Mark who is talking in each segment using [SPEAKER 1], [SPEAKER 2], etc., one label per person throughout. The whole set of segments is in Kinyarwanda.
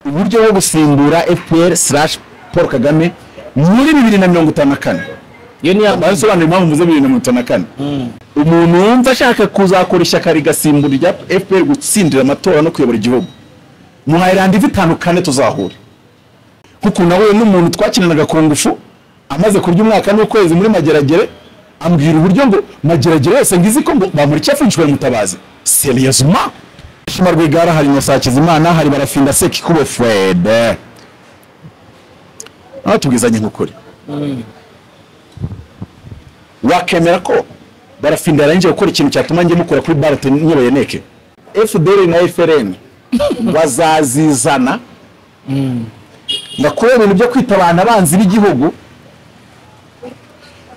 [SPEAKER 1] uburyo bwo gusimbura fpr slash paul kagame muri bibiri na mirongo itanu na kane
[SPEAKER 2] iyo ni ya
[SPEAKER 1] basobanura impamvu mvuze bibiri na mirongo itanu na kane umuntu wumva ashaka kuzakora ishyaka rigasimbura irya fpr gutsindira amatora no kuyobora igihugu muhaye randivu itanu kane tuzahura kuko nawe n'umuntu twakinanaga ku ngufu amaze kurya umwaka n'ukwezi muri mageragere ambwira uburyo ngo mageragere yose ngizi ko ngo bamuriki yafunzwe mutabazi seriyezuma shima rwigara hari na sakizimana hari barafinda seki kubo fwede aho tubwizanye nk'ukuri wakemera ko barafinda yarangije gukora ikintu cyatuma njye mukora kuri barate nyoboye neke fdr na frn bazazizana ndakubera ibintu byo kwitabana abanzi b'igihugu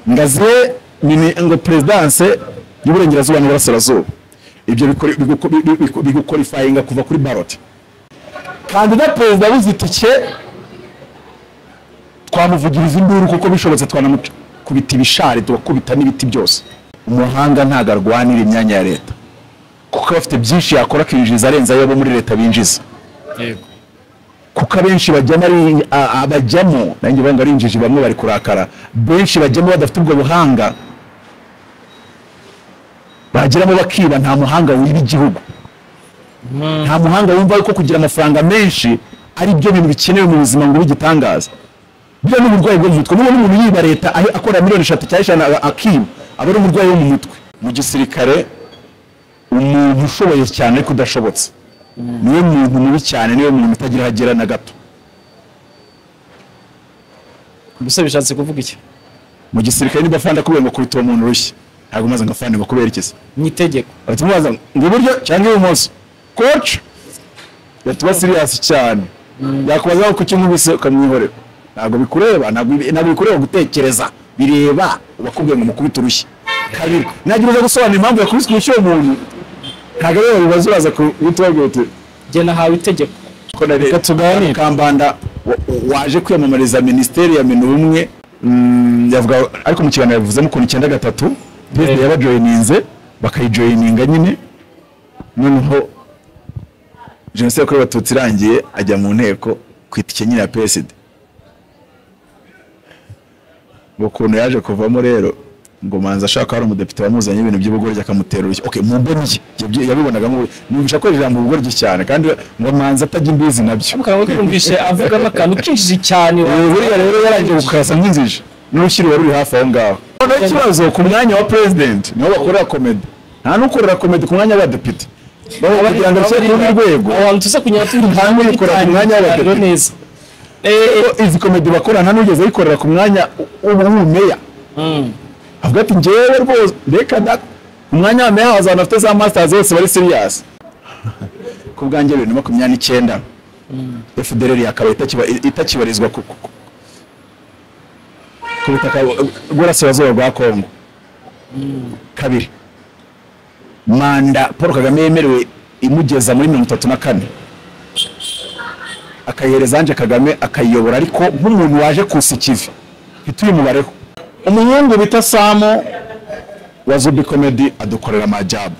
[SPEAKER 1] ngaziye ngo perezidanse y'uburengerazuba n'uburasirazuba ibyo bigukorifayinga kuva kuri baroti kandida perezida w'izitike twamuvugiriza induru kuko bishobotse twanamukubita ibishari tugakubita n'ibiti byose umuhanga ntabwo arwanira imyanya ya leta kuko aba afite byinshi yakora akinjiriza arenze ayo abo muri leta binjiza
[SPEAKER 2] yego
[SPEAKER 1] kuko abenshi bajyamo ari a- a- bajyamo nanjye banga ari injiji bamwe bari kurakara benshi bajyamo badafite ubwo buhanga bageramo bakiba nta muhanga wiba igihugu nta muhanga wumva yuko kugira amafaranga menshi ari byo bintu bikenewe mu buzima ngo bigitangaza buriya n'uburwayi bwo mu mutwe niba n'umuntu yiba leta aho akora miliyoni eshatu cyangwa ijana a- akiba aba ari umurwayi wo mu mutwe mu gisirikare umuntu ushoboye cyane ariko udashobotse niwe muntu mubi cyane niwe muntu utagira aho agera na gato
[SPEAKER 2] gusa bishatse kuvuga iki
[SPEAKER 1] mu gisirikare nidafanda kubera ngo kubita uwo muntu urushyi ntabwo maze ngo afande ngo kuberekeze
[SPEAKER 2] ni itegeko
[SPEAKER 1] bahita bamubaza ngo iburyo cyangwa ibumoso koci yatuba siriyasi cyane yakubaza ngo kuki nkubise ukamwihorera ntabwo bikureba ntabwo ibi- ntabwo bikureba gutekereza bireba ubakubwiye ngo mukubite urushyi kabiri nagira uza gusobanura impamvu yakubise urushyi uwo muntu ntabwo ari wowe bibazo uraza kubita ubabwira uti
[SPEAKER 2] jye nahawe itegeko
[SPEAKER 1] ko na leta
[SPEAKER 2] tuganire.
[SPEAKER 1] kambanda wa- wa- waje kwiyamamariza minisiteri ya minu ubumwe mm, yavuga ariko mu kiganiro yavuzemo ukuntu icyenda gatatu perezida yabajoyininze bakayijoyininga nyine noneho jenoside yakorewe abatutsi irangiye ajya mu nteko ku itike nyine ya pesida ukuntu yaje kuvamo rero ngo manza ashaka hari umudepite wamuzanye ibintu by'ubugoryi akamutera urushyi okay mu mboni ye yabyi- yabibonagamo numvisha ko iri jambo ubugoryi cyane kandi ngo manza atajya imbizi nabyo
[SPEAKER 2] mukaba mwumvise avugamo akantu kinjiji cyane
[SPEAKER 1] Ubu buriya rero yarangiye gukasa nk'inzije n'urushyiriwe ruri hafi aho ngaho noneho ikibazo ku mwanya wa president niho bakorera komedi nta n'ukorera komedi ku mwanya w'abadepite Baba kugira ngo ashyire ku rwego
[SPEAKER 2] abantu tuze kunyura turi
[SPEAKER 1] Hamwe ikora ku mwanya w'abadepite.
[SPEAKER 2] Itangira neza Eh, eh,
[SPEAKER 1] Ko izi komedi bakora nta n'ugeze ayikorera ku mwanya w'ubumeya
[SPEAKER 2] mm.
[SPEAKER 1] avuga ati ngewe rwose reka da umwanya wa meya wazana afite za masters bose bari serious ku bwanjye bibiri na makumyabiri n'icyenda FDLR yakaba itakiba- itakibarizwa ku ku- ku- ku butaka bu- bw'uburasirazuba bwa Kongo kabiri manda Paul Kagame yemerewe imugeza muri mirongo itatu na kane akayihereza Ange Kagame akayiyobora ariko nk'umuntu waje kusa ikivi mfite uyu mubareho umuhungu bita Samu wa Zubi Comedy adukorera amajabu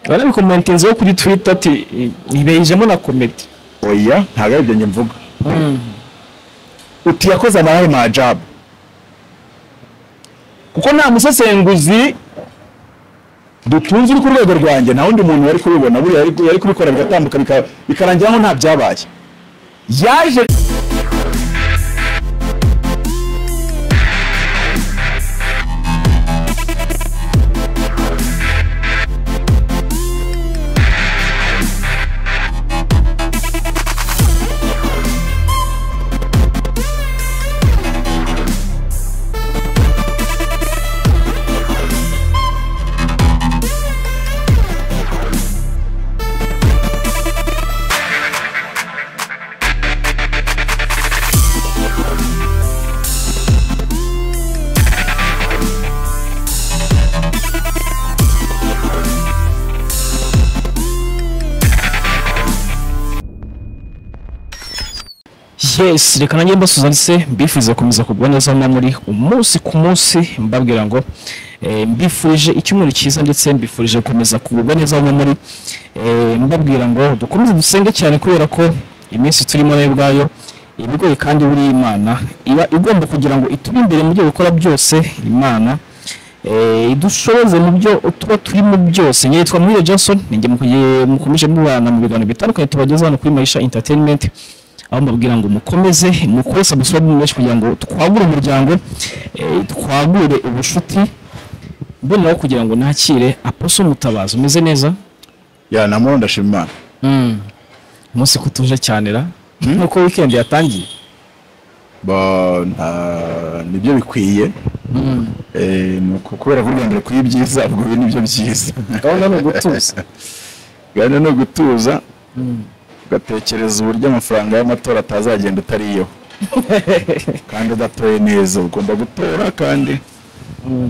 [SPEAKER 2] barabikomentinzeho kuri twitter ati ntibejemo na komedi
[SPEAKER 1] oya ntabwo ari ibyo njye mvuga uti yakoze amarahe majabu kuko nta musesenguzi dutunze uri ku rwego rwanjye nta wundi muntu wari kubibona buriya yari yari kubikora bigatambuka bika- bikarangira aho nta byabaye yaje
[SPEAKER 2] yes reka nanjye mbasuza ndetse mbifuza gukomeza kugwa neza na muri umunsi ku munsi mbabwira ngo eh, mbifurije icyumweru cyiza ndetse mbifurije gukomeza kugubwa neza aho muri eh, mbabwira ngo dukomeze dusenge cyane kubera ko iminsi turimo nayo ubwayo iba igoye kandi buriya imana iba igomba kugira ngo itube imbere mu byo gukora byose imana eh, idushoboze mu byo tuba turimo byose njye yitwa Muhire Johnson ninjye mukuye- mukomeje mubana mu biganiro bitandukanye tubageza hano kuri Maisha Entertainment aho mbabwira ngo mukomeze mukore subscribe menshi kugira ngo twagure umuryango eh, twagure ubucuti mboneraho kugira ngo nakire aposo mutabazi umeze neza
[SPEAKER 1] ya namoro ndashima imana
[SPEAKER 2] umunsi ko utuje cyane ra nk'uko weekend yatangiye
[SPEAKER 1] Ba- nta- nibyo bikwiye Eh, ni uku- kubera kurwandira ku ibyiza ubwo ibi nibyo byiza
[SPEAKER 2] gahunda ni ugutuza
[SPEAKER 1] gahunda ni ugutuza ugatekereza uburyo amafaranga y'amatora atazagenda utariyo kandi udatoye neza ugomba gutora kandi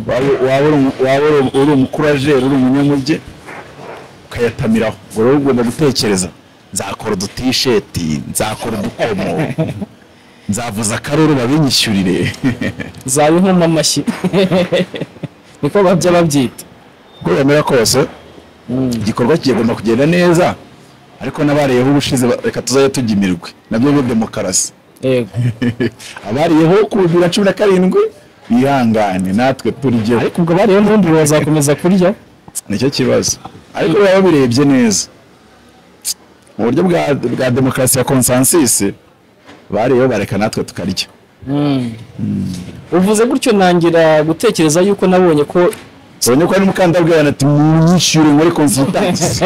[SPEAKER 1] waba waba uri umu- waba uri umu- uri umukurajeri uri umunyamuge ukayatamiraho ubwo rero ugomba gutekereza nzakora udutisheti nzakora udukomo nzavuza akaruru babinyishyurire
[SPEAKER 2] zaba inkoma amashyi niko babya babyita
[SPEAKER 1] uko bemera kose igikorwa kigomba kugenda neza ariko n'abariyeho ubushize ba- reka tuzajya tujya imirwi nabyo ni demokarasi
[SPEAKER 2] yego
[SPEAKER 1] abariyeho ku bibiri na cumi na karindwi bihangane natwe turyeho
[SPEAKER 2] ariko ubwo bariyeho ntundure bazakomeza kurya
[SPEAKER 1] nicyo kibazo ariko biba birebye neza mu buryo bwa, bwa demokarasi ya konsansisi bariyeho bareka natwe tukarya
[SPEAKER 2] uvuze gutyo ntangira gutekereza yuko nabonye ko
[SPEAKER 1] ubonye ko hari umukandabwira ati munyishyure muri konsultansi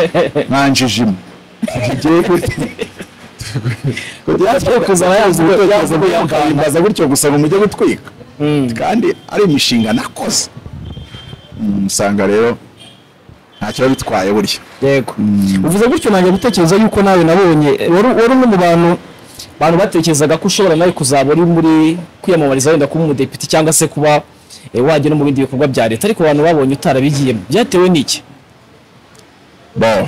[SPEAKER 1] nkanjijima tugiye gute kujya kuzana yazi ubutekerezo bw'abakandimbaza gutyo gusa ngo mujye gutwika kandi ari imishinga nakoze Mm, usanga rero ntacyo biba bitwaye burya
[SPEAKER 2] yego uvuze gutyo ntangira gutekereza yuko nawe nabonye wari wari umwe mu bantu bantu batekerezaga ko ushobora nawe kuzaba uri muri kwiyamamariza wenda kuba umudepite cyangwa se kuba eh, wajya no mu bindi bikorwa bya leta ariko abantu babonye utarabigiyemo byatewe n'iki
[SPEAKER 1] Bon.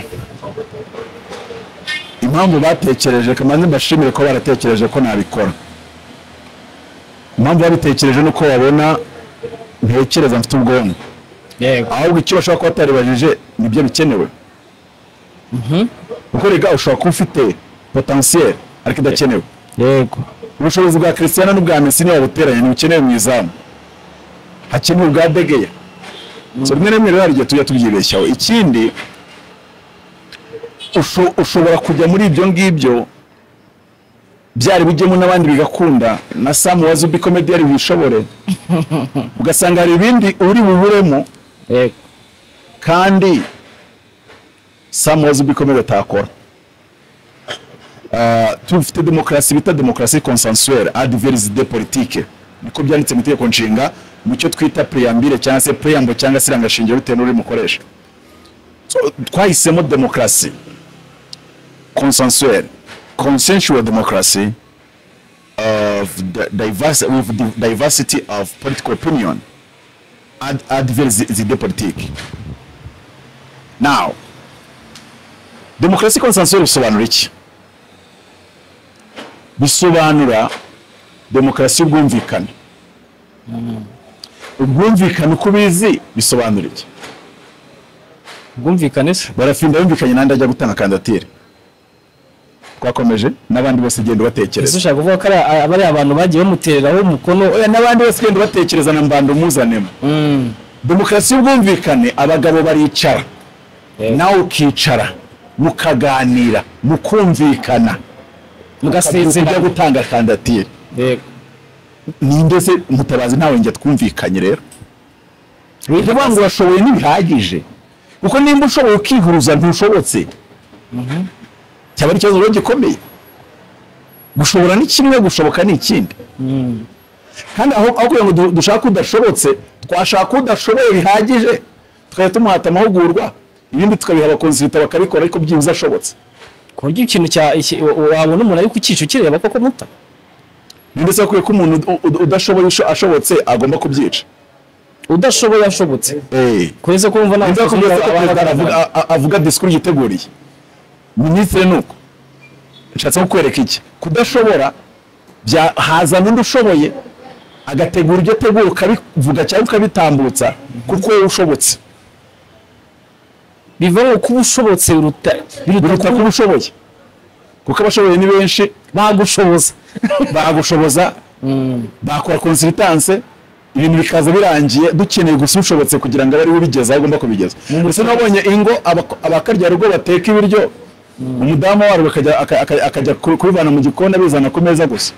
[SPEAKER 1] impamvu batekereje kamanzi mbashimire ko baratekereje ko nabikora impamvu babitekereje ni uko babona ntekereza mfite ubwonko
[SPEAKER 2] yego
[SPEAKER 1] ahubwo icyo bashobora kuba bataribajije nibyo bikenewe kuko rega ushobora kuba ufite potensiyeri ariko idakenewe
[SPEAKER 2] yego
[SPEAKER 1] ubushobozi bwa christian n'ubwa messi niba buteranye ntibukenewe mu izamu hakenewe ubwa degeya so rimwe na rimwe rero hari igihe tujya tubyibeshyaho ikindi usho- ushobora kujya muri ibyo ngibyo byari bujyemo n'abandi bigakunda na sam wazi ubi komediyari wishobore ugasanga hari ibindi uri buburemo
[SPEAKER 2] yego
[SPEAKER 1] kandi sam wazi ubikomere atakora Ah, tufite demokarasi bita demokarasi consensuelle adverse de politique niko byanditse mu itegeko nshinga mu cyo twita preambire cyangwa se preamble cyangwa se irangashingiro bitewe n'uri mukoresha so, twahisemo demokarasi consensuelle consensual democracy of the diverse, with the diversity of political opinion ad, adverse de politique Now, demokarasi konsansiyo bisobanura iki? Bisobanura demokarasi y'ubwumvikane. Ubwumvikane uko ubizi bisobanura iki?
[SPEAKER 2] ubwumvikane se
[SPEAKER 1] Barafinda yumvikanye n'andi ajya gutanga kandidatire. Twakomeje n'abandi bose genda
[SPEAKER 2] ese
[SPEAKER 1] ubatekereza.
[SPEAKER 2] ushaka kuvuga ko ari a- aba ari abantu bagiye bamutereraho umukono
[SPEAKER 1] Oya n'abandi bose genda ubatekereza na mbanda umuzanemo.
[SPEAKER 2] Mm.
[SPEAKER 1] Demokarasi y'ubwumvikane abagabo baricara.
[SPEAKER 2] Yego.
[SPEAKER 1] Nawe ukicara mukaganira mukumvikana
[SPEAKER 2] mugasezera
[SPEAKER 1] ujya gutanga kandidatire.
[SPEAKER 2] yego
[SPEAKER 1] ninde se mutabazi ntawe njye twumvikanye rero bivuga ngo urashoboye ntibihagije kuko nimba ushoboye ukihuruza ntushobotse cyaba ari ikibazo rero gikomeye gushobora ni kimwe gushoboka ni ikindi kandi aho aho kugira ngo du- dushake udashobotse twashaka udashoboye bihagije tukajya tumuhata amahugurwa ibindi tukabiha abakonsilita bakabikora ariko byibuze ashobotse
[SPEAKER 2] ku buryo ikintu cya iki- wa- wabona umuntu ari ku cyicu kireba koko muta
[SPEAKER 1] ninde se wakwiye ko umuntu ud- ud- udashoboye usho- ashobotse agomba kubyica
[SPEAKER 2] udashoboye ashobotse
[SPEAKER 1] Eh.
[SPEAKER 2] kuretse ko wumva nta
[SPEAKER 1] Nza kubwira ko perezida aravuga-
[SPEAKER 2] abahagarara
[SPEAKER 1] a- a- avuga disikuru yiteguriye minisitiri nuko nshatse kukwereka iki kudashobora bya- hazana undi ushoboye agategura ibyo ategura ukabivuga cyangwa ukabitambutsa kuko wowe ushobotse
[SPEAKER 2] biva mu kuba ushobotse biruta
[SPEAKER 1] biruta kuba ushoboye kuko abashoboye ni benshi
[SPEAKER 2] bagushoboza
[SPEAKER 1] bagushoboza bakora konsitanse ibintu bikaza birangiye dukeneye gusa ushobotse kugira ngo abe ariwe ubigeza aho agomba kubigeza ndetse nabonye ingo abako- abakarya rugo bateka ibiryo umudamu warwo akajya- aka- aka- akajya ku- kubivana mu gikoni abizana ku meza gusa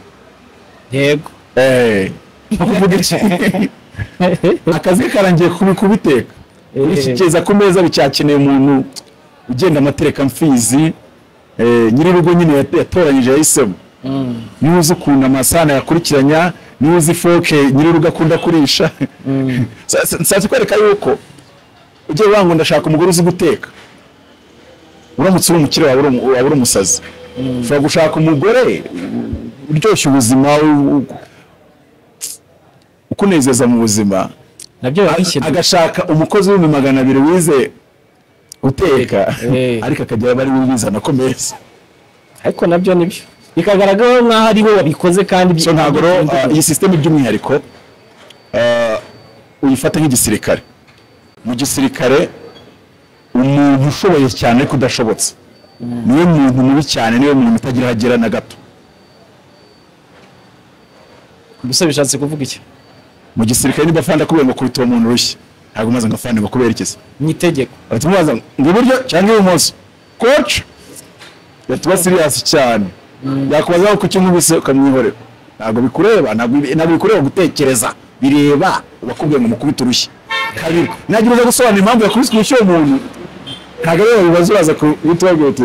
[SPEAKER 2] yego
[SPEAKER 1] Eh, nko kuvuga iki akazi ke karangiye kubi- kubiteka kubishyikiriza ku meza bicyakeneye umuntu ugenda amatereka mfizi eh, nyir'urugo nyine yat- yatoranyije yahisemo niwe uzi ukuntu amasahani yakurikiranya niwe uzi ifoke nyir'urugo akunda kurisha nsatse kwereka yuko ugiye wanga ndashaka umugore uzi guteka uramutse uri umukire wawe uri umu- waba uri umusazi ushobora gushaka umugore uryoshya ubuzima u- u- ukunezeza mu buzima
[SPEAKER 2] nabyo birakishyirwa
[SPEAKER 1] agashaka umukozi w'ibihumbi magana abiri wize uteka
[SPEAKER 2] Eh.
[SPEAKER 1] ariko akagira abari bizana ko meza
[SPEAKER 2] ariko nabyo nibyo bikagaragara nk'aho ariho wabikoze kandi
[SPEAKER 1] so ntabwo rero ah, iyi sisiteme by'umwihariko ah, uyifata nk'igisirikare mu gisirikare umuntu ushoboye cyane ariko udashobotse niwe muntu mubi cyane niwe muntu utagira aho agera na gato
[SPEAKER 2] gusa bishatse kuvuga iki
[SPEAKER 1] mu gisirikare nidafanda kubera ngo kurita uwo muntu urushyi ntabwo maze ngo afande ngo kubera iki se
[SPEAKER 2] mu itegeko
[SPEAKER 1] bahita bamubaza ngo iburyo cyangwa ibumoso koci yatuba siriyasi cyane yakubaza aho kuki nkubise ukamwihorera ntabwo bikureba ntabwo ibi- ntabwo bikureba gutekereza bireba uwakubwiye ngo mukubite urushyi kabiri nagira uza gusobanura impamvu yakubiswe urushyi uwo muntu ntabwo ariwe bibazo uraza kubitubabwira uti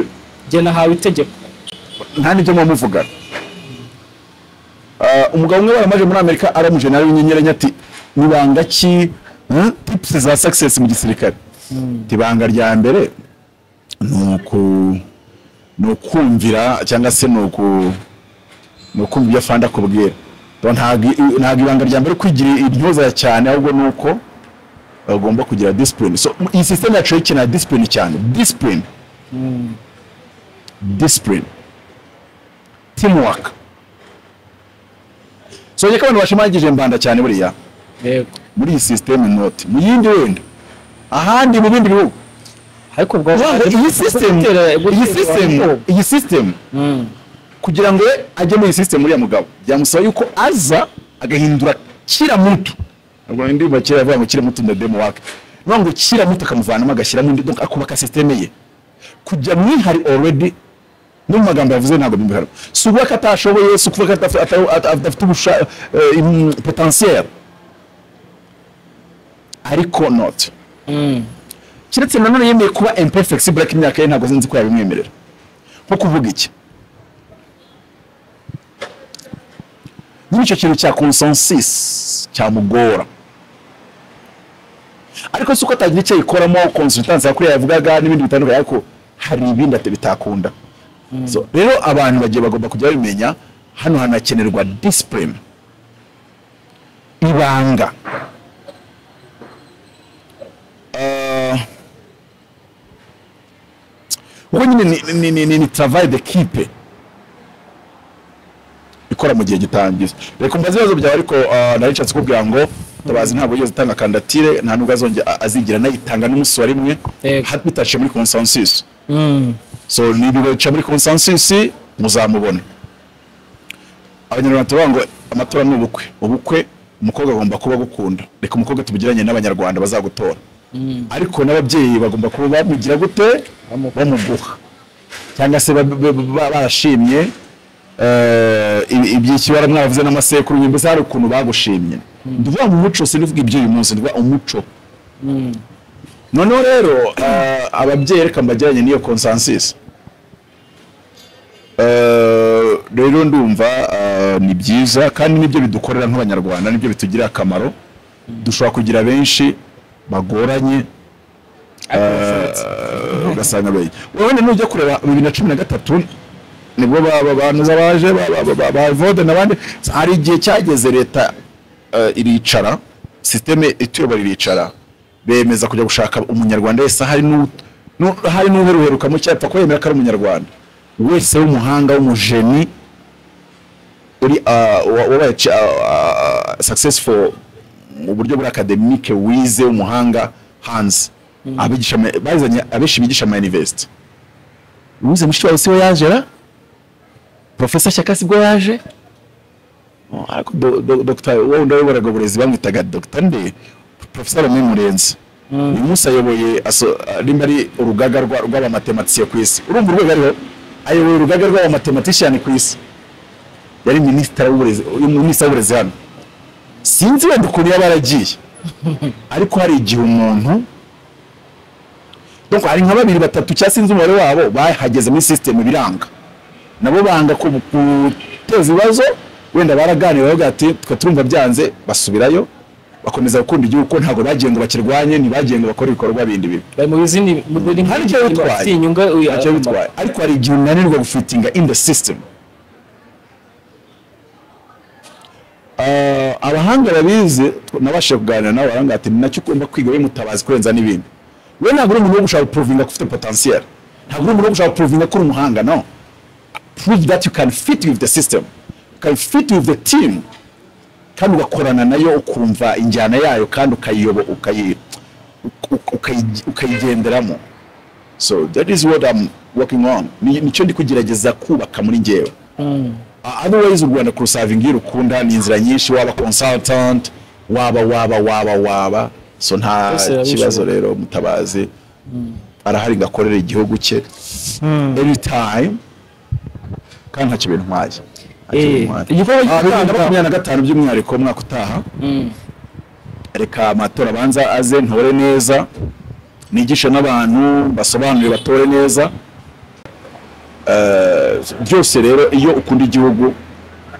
[SPEAKER 2] njye nahawe itegeko
[SPEAKER 1] nta n'ibyo muba muvugana Ah, umugabo umwe waramaje muri amerika aramuje nawe w'inyenyeranya ati nibanga ki hmm, tips za success mu gisirikare tibanga rya mbere ni uku- ni ukumvira cyangwa se ni uku- ni ukumva ibyo afande akubwira Rero ntabwo i- ntabwo ibanga rya mbere ari kwigira intyoza cyane ahubwo ni uko bagomba kugira discipline so iyi system yacu ikenera discipline cyane discipline discipline teamwork so njye ko abantu bashimagije mbanda cyane buriya
[SPEAKER 2] yego
[SPEAKER 1] muri iyi sisiteme noti mu yindi wenda ahandi mu bindi bihugu
[SPEAKER 2] ariko ubwo
[SPEAKER 1] Urumva iyi sisitemu iyi sisitemu iyi sisitemu kugira ngo ajye muri iyi sisitemu uriya mugabo byamusaba yuko aza agahindura kira muto ubwo indirimbo kera yavuga ngo kira muto na demo wake niyo ngo kira muto akamuvanamo agashyiramo undi donc akubaka sisiteme ye kujya mu ihari already no mu magambo yavuze ntabwo bimuhera si ukuvuga ko atashoboye si ukuvuga ko ata- ata- ata- adafite ubusha eh, im- potentiel ariko not kiretse nanone yemeye kuba imperfexible ariko imyaka ye ntabwo nzi ko yabimwemerera nko kuvuga iki nyine icyo kintu cya consensus cyamugora ariko si uko atagira icyo yikoramo consultance yakuriya yavugaga n'ibindi bitandukanye ariko hari ibindi ati- bitakunda So, rero abantu bagiye bagomba kujya babimenya hano hanakenerwa discipline ibanga Eh, ubwo nyine ni- ni- ni- ni- ni travail d'equipe ikora mu gihe gitangiza reka mbaze ibibazo byawe ariko ah, nari nshatse kubwira ngo tabazi ntabwo yigeze atanga kandidatire nta nubwo azongera a- azigera anayitanga n'umunsi wa rimwe
[SPEAKER 2] Yego.
[SPEAKER 1] hat- bitashe muri consensus so nibica muri consensus muzamubona abanyarwanda turavuga ngo amatora ni ubukwe ubukwe umukobwa agomba kuba agukunda reka umukobwa tubugiranye n'abanyarwanda bazagutora ariko n'ababyeyi bagomba kuba bamugira gute bamuguha cyangwa se ba- ba- ba- barashimye eh, ibi- iby'ikibara mwavuze n'amasekuru mbese hari ukuntu bagushimye ndavuga mu muco sinivuga iby'uyu munsi ndavuga umuco noneho rero eh, ababyeyi reka mbagiranye n'iyo consensus Eh, rero ndumva eh, ni byiza kandi nibyo bidukorera nk'abanyarwanda nibyo bitugirira akamaro dushobora kugira benshi bagoranye eh, ugasanga beye wowe wenda nujya kureba bibiri na cumi na gatatu nibwo ba- ba- banuza baje ba- ba- ba- ba- ba Evode n'abandi hari igihe cyageze leta eh, iricara sisiteme ituyobora iricara bemeza kujya gushaka umunyarwanda wese hari n'u- n'u- hari n'uheruherukamo cyapfa ko yemera ko ari umunyarwanda wese w'umuhanga w'umujeni uri ah, wa- wabaye ch- ah, ah, successful mu buryo bwa academic wize umuhanga hanze abigisha ama- bazanye abenshi bigisha ama university wize mushiki wawe siwe yaje ra professor Shyaka sibwo yaje Oh, ariko do- do- dr wowe ndayoboraga uburezi bamwitaga dr nde professor Remy Murenzi uyu munsi ayoboye aso- ah, rimwe ari urugaga rwa- rw'abamatematisiye ku isi urumva urwego ariho ayoboye urugaga rw'abamatamatishiyani ku isi yari minisitiri w'uburezi uyu minisitiri w'uburezi hano sinzi wenda ukuntu yaba yaragiye ariko hari igihe umuntu donc hari nka babiri batatu cyangwa sinzi umubare wabo bahageze muri sisitemu biranga nabo banga ku- guteza ibibazo wenda baraganira bavuga ati twe turumva byanze basubirayo bakomeza gukunda igihugu ko ntabwo bagiye ngo bakirwanye ntibagiye ngo bakore ibikorwa bindi bibi
[SPEAKER 2] bari mu izindi mu bindi
[SPEAKER 1] Hari icyo bitwaye.
[SPEAKER 2] inyunga
[SPEAKER 1] ntacyo bitwaye ariko hari igihe unanirwa gufitinga in the system Ah, abahanga babizi tw- nabashije kuganira nabo baranga ati ni nacyo ugomba kwiga we mutabazi kurenza n'ibindi we ntabwo uri umuntu wo gushaka guprovinga ko ufite potentiel ntabwo uri umuntu wo gushaka guprovinga ko uri umuhanga no prove that you can fit with the system you can fit with the team kandi ugakorana nayo ukumva injyana yayo kandi ukayiyobo ukayi- uka- ukayi- ukayigenderamo so that is what I'm working on Ni- nicyo ndi kugerageza kubaka muri ngewe Uh, otherwise u rwanda kurusavinga iyo urukunda ni inzira nyinshi waba consultant waba waba waba waba so nta
[SPEAKER 2] Byose biba
[SPEAKER 1] kibazo
[SPEAKER 2] bishoboka.
[SPEAKER 1] rero mutabazi arahari ngo akorere igihugu cye any time kandi nta kintu ntwaye Nta kintu
[SPEAKER 2] Eh,
[SPEAKER 1] ntwaye.
[SPEAKER 2] igikorwa
[SPEAKER 1] Ah, bibiri na
[SPEAKER 2] cy'umwaka-
[SPEAKER 1] makumyabiri na gatanu by'umwihariko umwaka utaha reka amatora abanza aze ntore neza nigishe n'abantu basobanurire batore neza Eh, byose rero iyo ukunda igihugu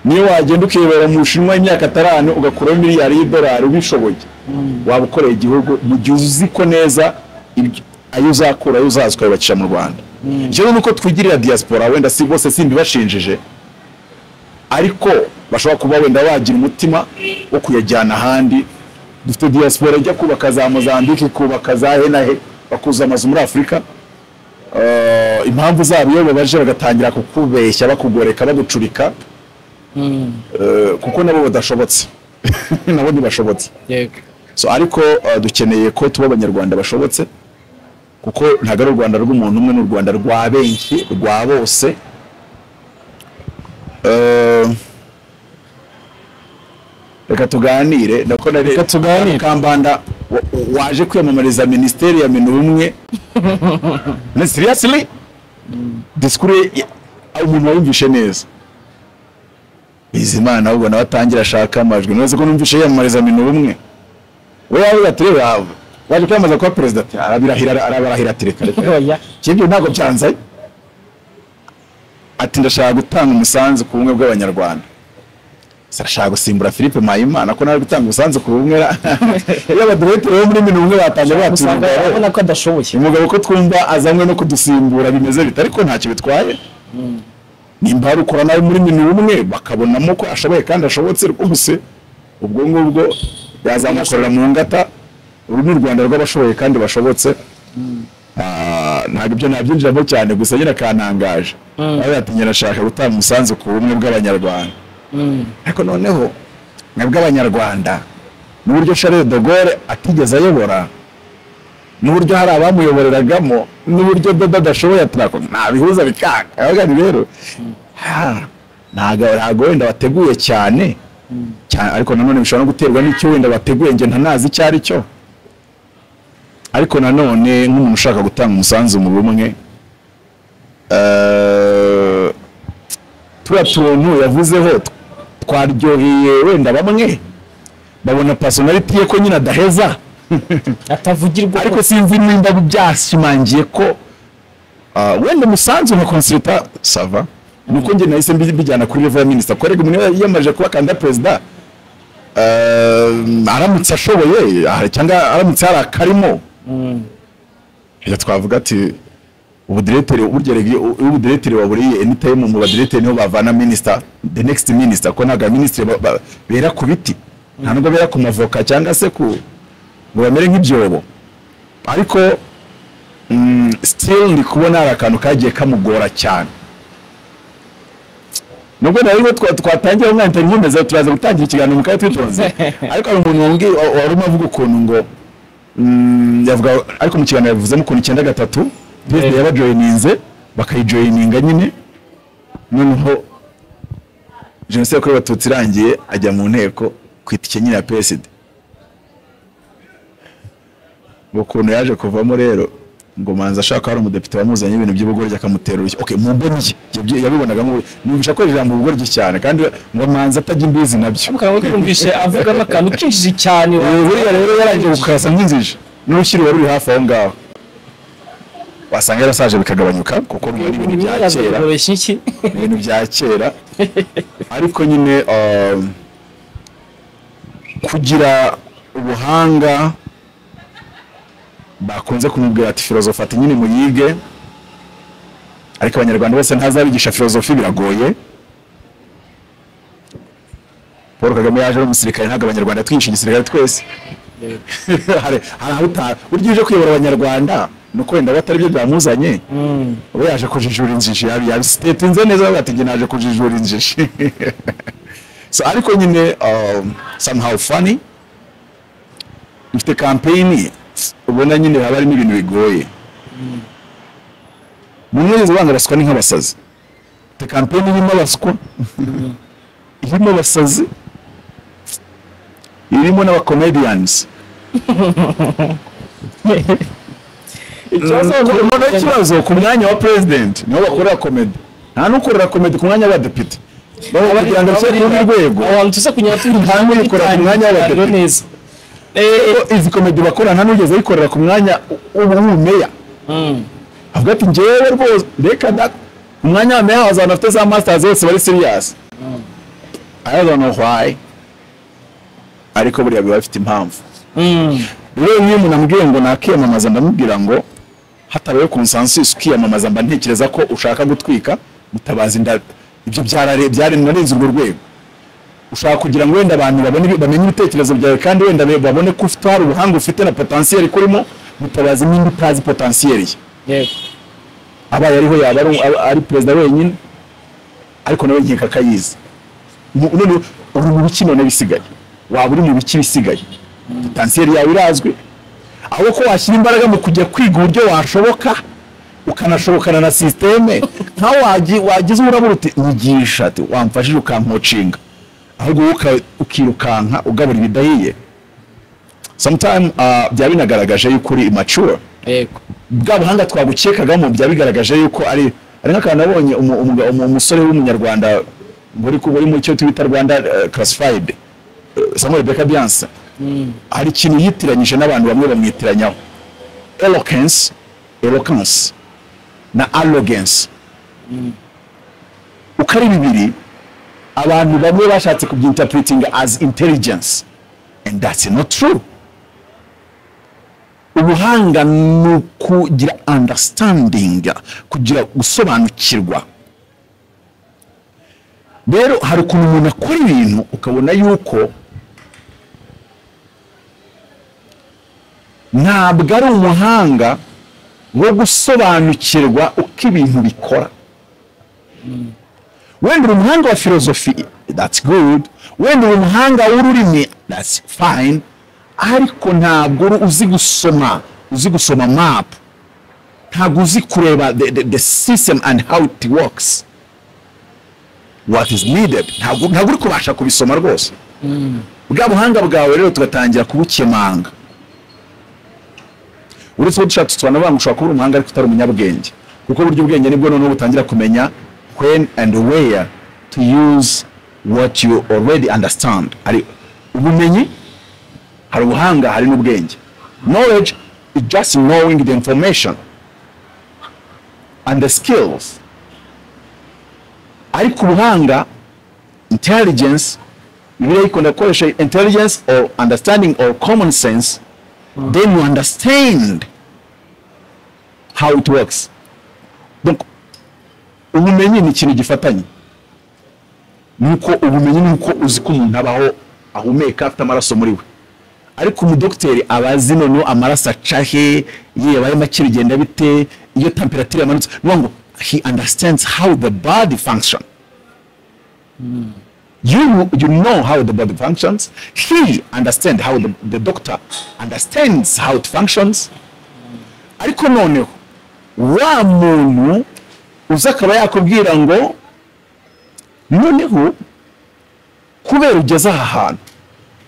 [SPEAKER 1] niyo wagenda ukibera mu bushinwa imyaka ataranu ugakuraho miliyari y'idolari ubishoboye waba ukoreye igihugu mu gihe uzi ko neza ibyo- ayo uzakura ayo uzaza ukayubakisha mu rwanda icyo ni uko twigirira diaspora wenda si bose simbibashinjije ariko bashobora kuba wenda bagira umutima wo kuyajyana ahandi dufite diaspora ijya kubaka za mozambique ikubaka za henahe bakuza amazu muri afurika Eh, impamvu zabo iyo babaje bagatangira kukubeshya bakugoreka bagucurika Eh, kuko nabo badashobotse nabo ntibashobotse
[SPEAKER 2] yego
[SPEAKER 1] so ariko eh, dukeneye ko tuba abanyarwanda bashobotse kuko ntabwo ari u rwanda rw'umuntu umwe ni u rwanda rwa benshi rwa bose Eh, reka tuganire nako nari
[SPEAKER 2] Reka tuganire.
[SPEAKER 1] kambanda wa- waje kwiyamamariza minisiteri ya minu umwe ni seriously disikuru ye- umuntu wayumvishe neza bizimana ahubwo nawe atangira ashaka amajwi ntuzi ko numvishe yiyamamariza minu umwe we yavuga ati reba waje kwiyamamaza kuba perezida ati arabirahira arabarahira ati reka reka
[SPEAKER 2] oya
[SPEAKER 1] ibyo ntabwo byanze ati ndashaka gutanga umusanzu ku bumwe bw'abanyarwanda Se arashaka gusimbura philippe mpayimana ko nawe ari gutanga umusanzu ku bumwe ra- iyo abaduhitire bo muri minu umwe batangiye
[SPEAKER 2] usanga
[SPEAKER 1] batura
[SPEAKER 2] abona ko adashoboye
[SPEAKER 1] umugabo ko twumva azanywe no kudusimbura bimeze bite ariko ntacyo bitwaye nimba hari ukora nawe muri minu umwe bakabonamo ko ashoboye kandi ashobotse rwose ubwo ngubwo yazamukorera mu ngata uru ni u rwanda rw'abashoboye kandi bashobotse Ah, ntabwo ibyo nabyinjiramo cyane gusa nyine kantangaje nawe ati nashaka gutanga umusanzu ku bumwe bw'abanyarwanda ariko noneho mwebwe abanyarwanda n'uburyo Charles de Gaulle atigeze ayobora n'uburyo hari abamuyoboreragamo n'uburyo dodo adashoboye atarako ntabihuza bikanga avuga ni rero ha, ntago ntago wenda wateguye cyane cyane ariko nanone bishobora no guterwa n'icyo wenda wateguye njye ntanazi icyo ari cyo ariko nanone nk'umuntu ushaka gutanga umusanzu mu bumwe eh, turiya tuntu yavuzeho twaryoheye wenda bamwe babona personality ye ko nyine adaheza
[SPEAKER 2] atavugirwa
[SPEAKER 1] ariko sinzi nimba byashimangiye ko ah, wenda umusanzu nka consulta sava nuko njye nahise mbi- mbijyana kuri level ya minister korega umuntu yiyamaje kuba kanda perezida um, aramutse ashoboye ah, cyangwa aramutse hari akarimo reka twavuga ati ubudireteri burya regi- u- iyo ubudireteri waburiye anytime mu badireteri niho bavana minister the next minister ko ntabwo abaminisitiri ba- ba- bera ku biti nta nubwo bera ku mavoka cyangwa se ku ngo bamere nk'ibyobo ariko mm, still ndi kubona hari akantu kagiye kamugora cyane nubwo nariho twatangira umwanya nkomeza turaza gutangira ikiganiro mu karere twitonze ariko hari umuntu wambwiye wa- wari umavuga ukuntu ngo mm, yavuga ariko mu kiganiro yavuzemo ukuntu icyenda gatatu perezida yabajoyininze bakayijoyininga nyine noneho jenoside yakorewe abatutsi irangiye ajya mu nteko ku itike nyine ya perezida ukuntu yaje kuvamo rero ngo manza ashaka hari umudepite wamuzanye ibintu by'ubugoryi akamutera urushyi okay mu mboni ye yabyi- yabibonagamo numvisha ko ijambo ubugoryi cyane kandi ngo manza atajya imbizi nabyo
[SPEAKER 2] ukaba wumvise avugamo akantu kinjije cyane
[SPEAKER 1] ubu buriya rero yarangije gukasa nk'inzije n'urukiri wari uri hafi aho ngaho wasanga yarasaje bikagabanyuka kuko ruba ari ibintu bya kera
[SPEAKER 2] boroshya iki
[SPEAKER 1] ibintu bya kera ariko nyine um, kugira ubuhanga bakunze kumubwira ati filozofi ati nyine muyige ariko abanyarwanda bose ntazabigisha filozofi biragoye paul kagame yaje ari umusirikare ntabwo abanyarwanda twihishe igisirikare twese hari hari aho uta- burya uje kuyobora abanyarwanda ni uko wenda batari byo byamuzanye uba yaje kujijura injiji yabi yabisitinze neza bati njye naje kujijura injiji so ariko nyine um, somehow funny ifite campaign ubona nyine haba harimo ibintu bigoye bamwe izo banga baswa ni nk'abasazi ifite campaign irimo abaswa irimo abasazi irimo n'abacomedians urabona ikibazo ku mwanya wa president niho bakorera komedi nta n'ukorera komedi ku mwanya w'abadepite baba kugira ngo ashyire ku rundi rwego
[SPEAKER 2] abantu tuza kunyura turi
[SPEAKER 1] Hamwe ikora ku mwanya w'abadepite.
[SPEAKER 2] Rero neza
[SPEAKER 1] Kuko izi komedi bakora nta n'ugeze ayikorera ku mwanya w'ubumeya avuga ati njyewe rwose reka da umwanya wa meya waza abantu bafite za masters bose bari serious I don't know why ariko buriya biba bifite impamvu rero iyo umuntu ambwiye ngo nakiyamamaza ndamubwira ngo hatabaye consensus kwiyamamaza mba ntekereza ko ushaka gutwika mutabazi inda ibyo byarare byaranarenze urwo rwego ushaka kugira ngo wenda abantu babone ibi- bamenye ibitekerezo byawe kandi wenda be- babone ko ufite hari ubuhanga ufite na potentiel kurimo mutabazi n'indi utazi potentiel ye
[SPEAKER 2] yego
[SPEAKER 1] abaye ariho yaba ari, ari- ari perezida wenyine ariko nawe nkeka akayizi Mu- none uri mu biki none bisigaye waba uri mu biki bisigaye potensiyeri yawe irazwi aho ko washyira imbaraga mu kujya kwiga uburyo washoboka ukanashobokana na sisiteme nkaho wagi- wagize urabura uti nyigisha ati wamfashije ukankocinga ahubwo wowe uka- ukirukanka ugabura ibidahiye sometime uh, byaba binagaragaje yuko uri immature
[SPEAKER 2] yego
[SPEAKER 1] bwa buhanga twagukekagamo byaba bigaragaje yuko ari ari nk'akantu nabonye umu- umu- umu- umusore w'umunyarwanda uri ku- uri mu cyo twita rwanda eh, classified eh, samuel beka bianse hari ikintu yitiranyije n'abantu bamwe bamwitiranyaho eloquence eloquence na arrogance uko ari bibiri abantu bamwe bashatse kubyinterpreting as intelligence and that's not true ubuhanga ni ukugira understanding kugira gusobanukirwa rero hari ukuntu umuntu akora ibintu ukabona yuko ntabwo ari umuhanga wo gusobanukirwa uko ibintu bikora wenda uri umuhanga wa filozofi that's good wenda uri umuhanga w'ururimi that's fine ariko ntabwo uri uzi gusoma uzi gusoma map ntabwo uzi kureba the, the, the system and how it works what is needed ntabwo ntabwo uri kubasha kubisoma rwose bwa buhanga bwawe rero tugatangira kubukemanga uretse ko dushaka tusobanura ngo ushobora kuba uri umuhanga ariko utari umunyabwenge kuko burya ubwenge nibwo noneho butangira kumenya when and where to use what you already understand hari ubumenyi hari ubuhanga hari n'ubwenge knowledge is just knowing the information and the skills ariko ubuhanga intelligence bibiliya ikunda gukoresha intelligence or understanding or common sense then you understand how it works donc ubumenyi ni ikintu gifatanye nuko ubumenyi ni uko uzi ko umuntu abaho ahumeka afite amaraso muri we ariko umudogiteri aba azi noneho amaraso aca he yewe ayo make bigenda bite iyo temperature yamanutse ni ukuvuga ngo he understands how the body function You you know how the body functions. He understands how the, the doctor understands how it functions. Ariko noneho wa muntu uza akaba yakubwira ngo noneho kubera ugeze aha hantu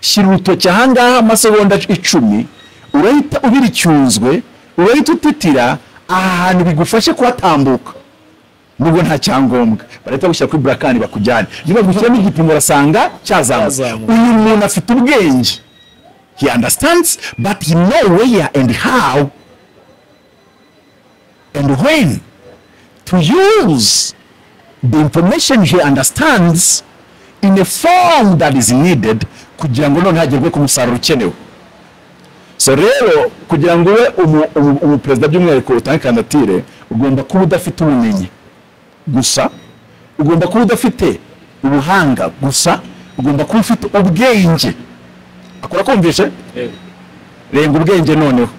[SPEAKER 1] shyira urutoki aha ngaha amasegonda icumi urahita ubiricyuzwe urahita utitira aha hantu bigufashe kuhatambuka nubwo nta cyangombwa barahita bagushyira kuri burakani bakujyane niba bagushyiramo igipimo urasanga cyazamutse
[SPEAKER 2] Cyazamutse.
[SPEAKER 1] uyu muntu afite ubwenge he understands but he know where and how and when to use the information he understands in a form that is needed kugira ngo none hagerwe ku musaruro ukenewe so rero kugira ngo ube umu- umu- umuperezida by'umwihariko utange kandidatire ugomba kuba udafite ubumenyi gusa ugomba kuba udafite ubuhanga gusa ugomba kuba ufite ubwenge akora kumvishe renga ubwenge noneho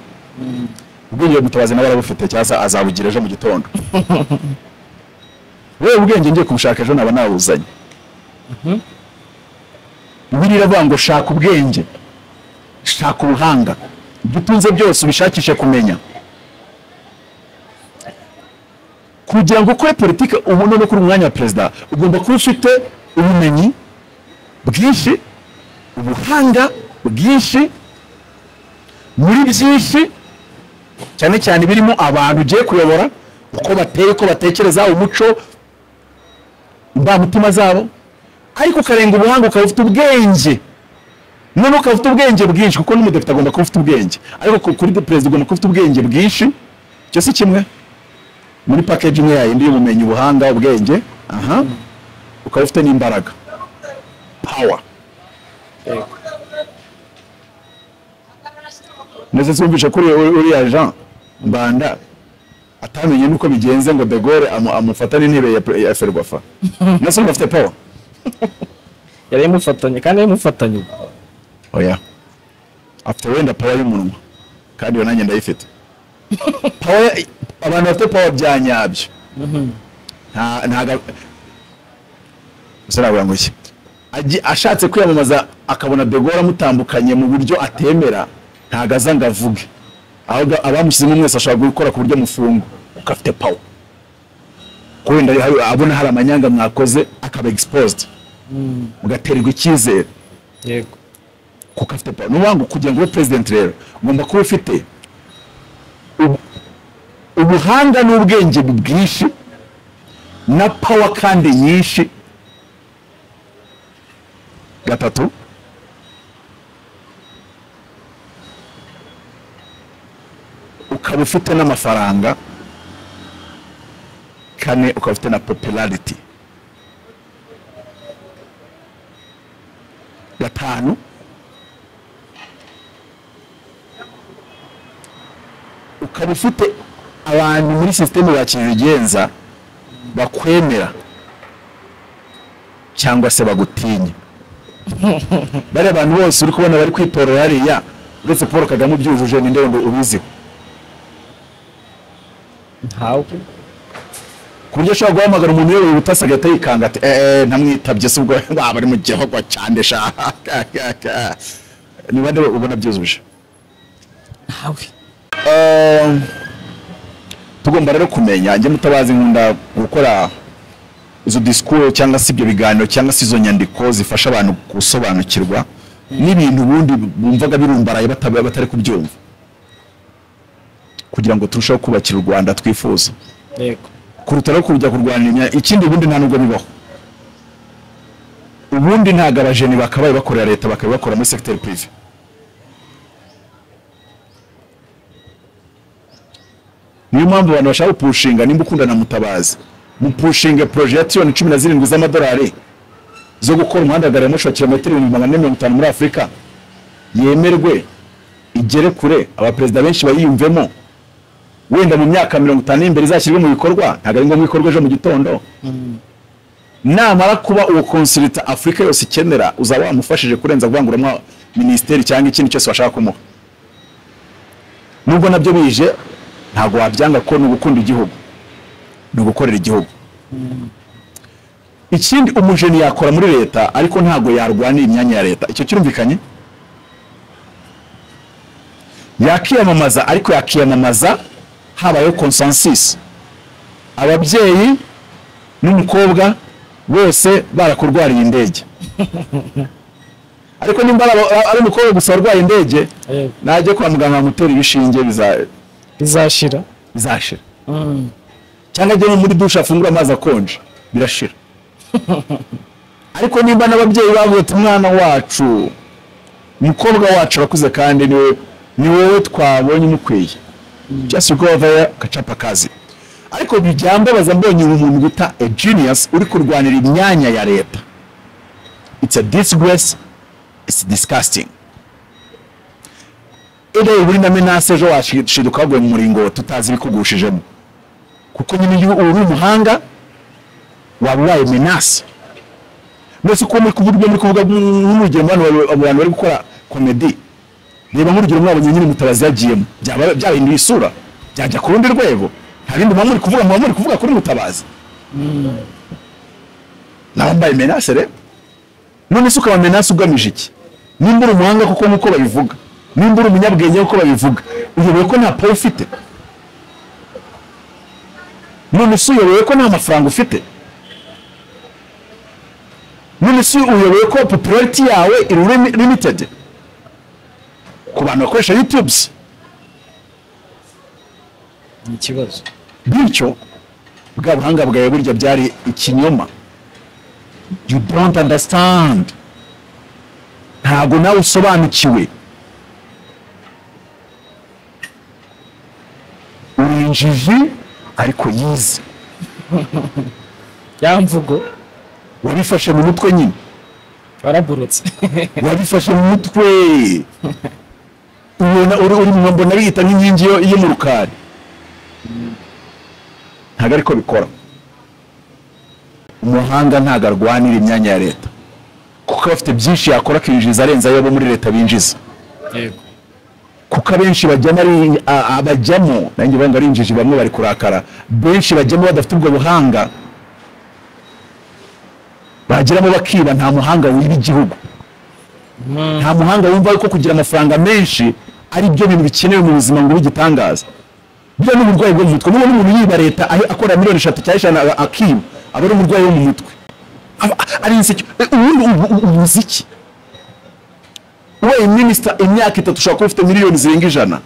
[SPEAKER 1] ubwenge mutabazi nawe arabufite cyangwa se azabugira ejo mu gitondo wowe ubwenge ngiye kumushaka ejo naba nawuzanye bibiliya iravuga ngo shaka ubwenge shaka ubuhanga ibyo utunze byose ubishakishe kumenya kugira ngo ukore politiki ubone no kuri umwanya wa perezida ugomba kuba ufite ubumenyi bwinshi ubuhanga bwinshi muri byinshi cyane cyane birimo abantu ugiye kuyobora uko bateye uko batekereza umuco indamutima zabo ariko ukarenga ubuhanga ukaba ufite ubwenge none ukaba ufite ubwenge bwinshi kuko n'umudepite agomba kuba ufite ubwenge ariko ku- kuri de- perezida ugomba kuba ufite ubwenge bwinshi icyo si kimwe muri package imwe yayindi y'ubumenyi ubuhanga ubwenge aha ukaba ufite n'imbaraga power ndetse twumvishe kuri uri- uriya jean mbanda atamenye n'uko bigenze ngo de Gaulle amu- amufata n'intebe ya pre- ya ferwafa ndetse urumva afite power
[SPEAKER 2] yari imufatanye kandi imufatanye
[SPEAKER 1] oya afite wenda power y'umunwa kandi iyo nanjye ndayifite power abantu bafite power bya nyabyo nta ntago sinabura ngo iki Agi- ashatse kwiyamamaza akabona de Gaulle amutambukanye mu buryo atemera ntago aza ngo avuge ahubwo abamushyizemo mwese ashobora gukora ku buryo mufunga kuko afite power ko wenda hari- abona hari amanyanga mwakoze akaba exposed mugaterwa icyizere
[SPEAKER 2] yego
[SPEAKER 1] kuko afite power ni ngo kugira ngo ube president rero ugomba kuba ufite ubu- ubuhanga n'ubwenge bwinshi na power kandi nyinshi gatatu ukaba ufite n'amafaranga kane ukaba ufite na popularity gatanu ukaba ufite abantu muri sisiteme bakirigenza bakwemera cyangwa se bagutinya bariya abantu bose uri kubona bari kwitorera hariya uretse paul kagame ubyujuje ninde wundi ubiziho
[SPEAKER 2] ntawe
[SPEAKER 1] ku buryo ashobora guhamagara umuntu uyoboye ubutasi agahita yikanga ati eee ntamwitabye se ubwo baba bari mu gihugu cyane sha ni bande ubona byujuje
[SPEAKER 2] ntawe
[SPEAKER 1] Um, tugomba rero kumenya njye mutabazi nkunda gukora izo disikuru cyangwa se ibyo biganiro cyangwa se izo nyandiko zifasha abantu gusobanukirwa n'ibintu ubundi bumvaga birumbaraye bata- batari kubyumva kugira ngo turusheho kubakira u rwanda twifuza
[SPEAKER 2] yego
[SPEAKER 1] kuruta rero kujya kurwanira imya- ikindi ubundi nta nubwo bibaho ubundi ntabwo abajeni bakabaye bakorera leta bakabibakora muri segiteri pirive niyo mpamvu abantu bashaka gupushinga nimba ukunda na mutabazi mupushinge poroje ya tiriyoni cumi na zirindwi z'amadolari zo gukora umuhanda wa gari ya moshi wa kilometero ibihumbi magana ane mirongo itanu muri afurika yemerwe igere kure abaperezida benshi bayiyumvemo wenda mu myaka mirongo itanu iri imbere izashyirwe mu bikorwa ntabwo ari ngombwa ikorwe ejo mu gitondo namara kuba uwo konsulita afurika yose ikenera uzaba wamufashije kurenza kuvanguramo minisiteri cyangwa ikindi cyose washaka kumuha nubwo nabyo bije ntabwo wabyanga ko ni ugukunda igihugu ni ugukorera igihugu ikindi umujeni yakora muri leta ariko ntabwo yarwanira imyanya ya leta icyo kirumvikanye yakiyamamaza ariko yakiyamamaza habayeho konsansis ababyeyi n'umukobwa bose barakurwariye indege ariko nimba ari aba- ari umukobwa gusa warwaye indege
[SPEAKER 2] Yego.
[SPEAKER 1] najye kwa muganga bamutera ibishinge biza-
[SPEAKER 2] bizashira
[SPEAKER 1] bizashira cyangwa ajye nko muri dushe afungura amazi akonje birashira ariko nimba n'ababyeyi bavuga ati umwana wacu umukobwa wacu arakuze kandi ni we- ni wowe twabonye umukwiye just go over there gacapa kazi ariko byambabaza mbonye umuntu bita a genius uri kurwanira imyanya ya leta it's a disgrace it's disgusting ere buri na menace ejo washiduka waguye mu muringo tutazi ibikugushijemo kuko nyine iyo uba uri umuhanga waba ubaye menace mbese uko muri kuvuga ibyo muri kuvuga nk'urugero mu bantu- mu bantu bari gukora komedi reba nk'urugero mwabonye nyine mutabazi yagiyemo byaba byahinduye isura byajya ku rundi rwego nta bindi muba muri kuvuga muba muri kuvuga kuri mutabazi nawe mbaye menace rero none se ukaba menace ugamije iki nimba uri umuhanga kuko nk'uko babivuga nimba uri umunyabwenge kuko babivuga uyobewe ko nta pawe ufite none se uyobewe ko nta mafaranga ufite none se uyobewe ko popularity yawe iri lim- limited ku bantu bakoresha youtubes
[SPEAKER 2] ni ikibazo
[SPEAKER 1] bityo bwa buhanga bwawe burya byari ikinyoma you don't understand ntabwo nawe usobanukiwe uri injiji ariko yize
[SPEAKER 2] ya mvugo
[SPEAKER 1] wabifashe mu mutwe nyine
[SPEAKER 2] waraburutse
[SPEAKER 1] wabifashe mu mutwe ubona uri uri mu mbona biyita nk'inkingi yo- yo mu rukari ntabwo ariko bikora umuhanga ntabwo arwanira imyanya ya leta kuko aba afite byinshi yakora akinjiriza arenze ayo abo muri leta binjiza
[SPEAKER 2] yego
[SPEAKER 1] kuko abenshi bajyamo ari a- abajyamo nanjye banga ari injiji bamwe bari kurakara benshi bajyamo badafite ubwo buhanga bageramo bakiba nta muhanga wumva igihugu nta muhanga wumva ko kugira amafaranga menshi ari byo bintu bikenewe mu buzima ngo ube igitangaza buriya ni uburwayi bwo mu mutwe niba n'umuntu yiba leta aho- akora miliyoni eshatu cyangwa eshanu a- akiba aba ari umurwayi wo mu mutwe Aba- ari insecure Eh, ubundi ubu- ubu- ubuze iki wabaye minisita imyaka itatu ushobora kuba ufite miliyoni zirenga ijana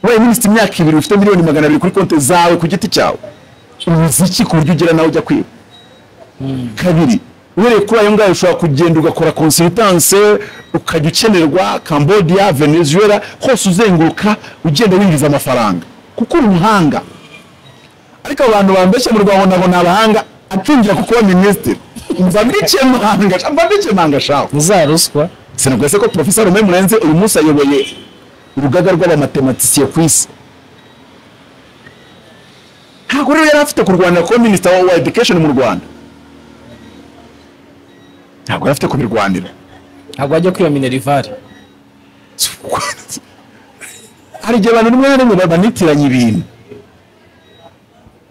[SPEAKER 1] wabaye minisita imyaka ibiri ufite miliyoni magana abiri kuri konti zawe ku giti cyawe uzi iki ku buryo ugera nawe ujya kwiba kabiri uhereye kuri ayo ngayo ushobora kugenda ugakora consultance ukajya ukenerwa cambodia venezuela hose uzenguruka ugenda winjiza amafaranga kuko uri umuhanga ariko abantu bambeshya mu rwanda nabo ni abahanga atinjira ku kuba minisitiri mva mbikemanga mva mbikemanga shawe
[SPEAKER 2] za ruswa
[SPEAKER 1] sinabwese ko profesa rume murenze uyu munsi ayoboye urugaga rw'abamatematisiye ku isi ntabwo rero yari afite kurwanira kuba minisita wa wa education mu rwanda ntabwo yari afite kubirwanira
[SPEAKER 2] ntabwo wajya kwiyamina rivari
[SPEAKER 1] hari igihe abantu rimwe na rimwe babanitiranya ibintu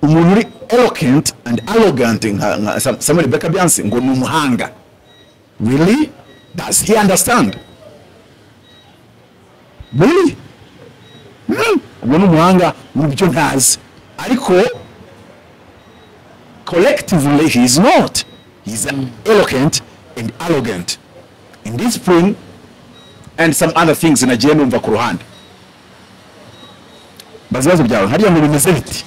[SPEAKER 1] umuntu uri eloquent and arrogant nka nka Sam- samuel beka byanse ngo ni umuhanga really does he understand really Hmm, uwo ni umuhanga mu byo ntazi ariko collectively he is not he is eloquent and arrogant in discipline and some other things nagiye numva ku ruhande bazi ibibazo byawe hariya ngo bimeze biti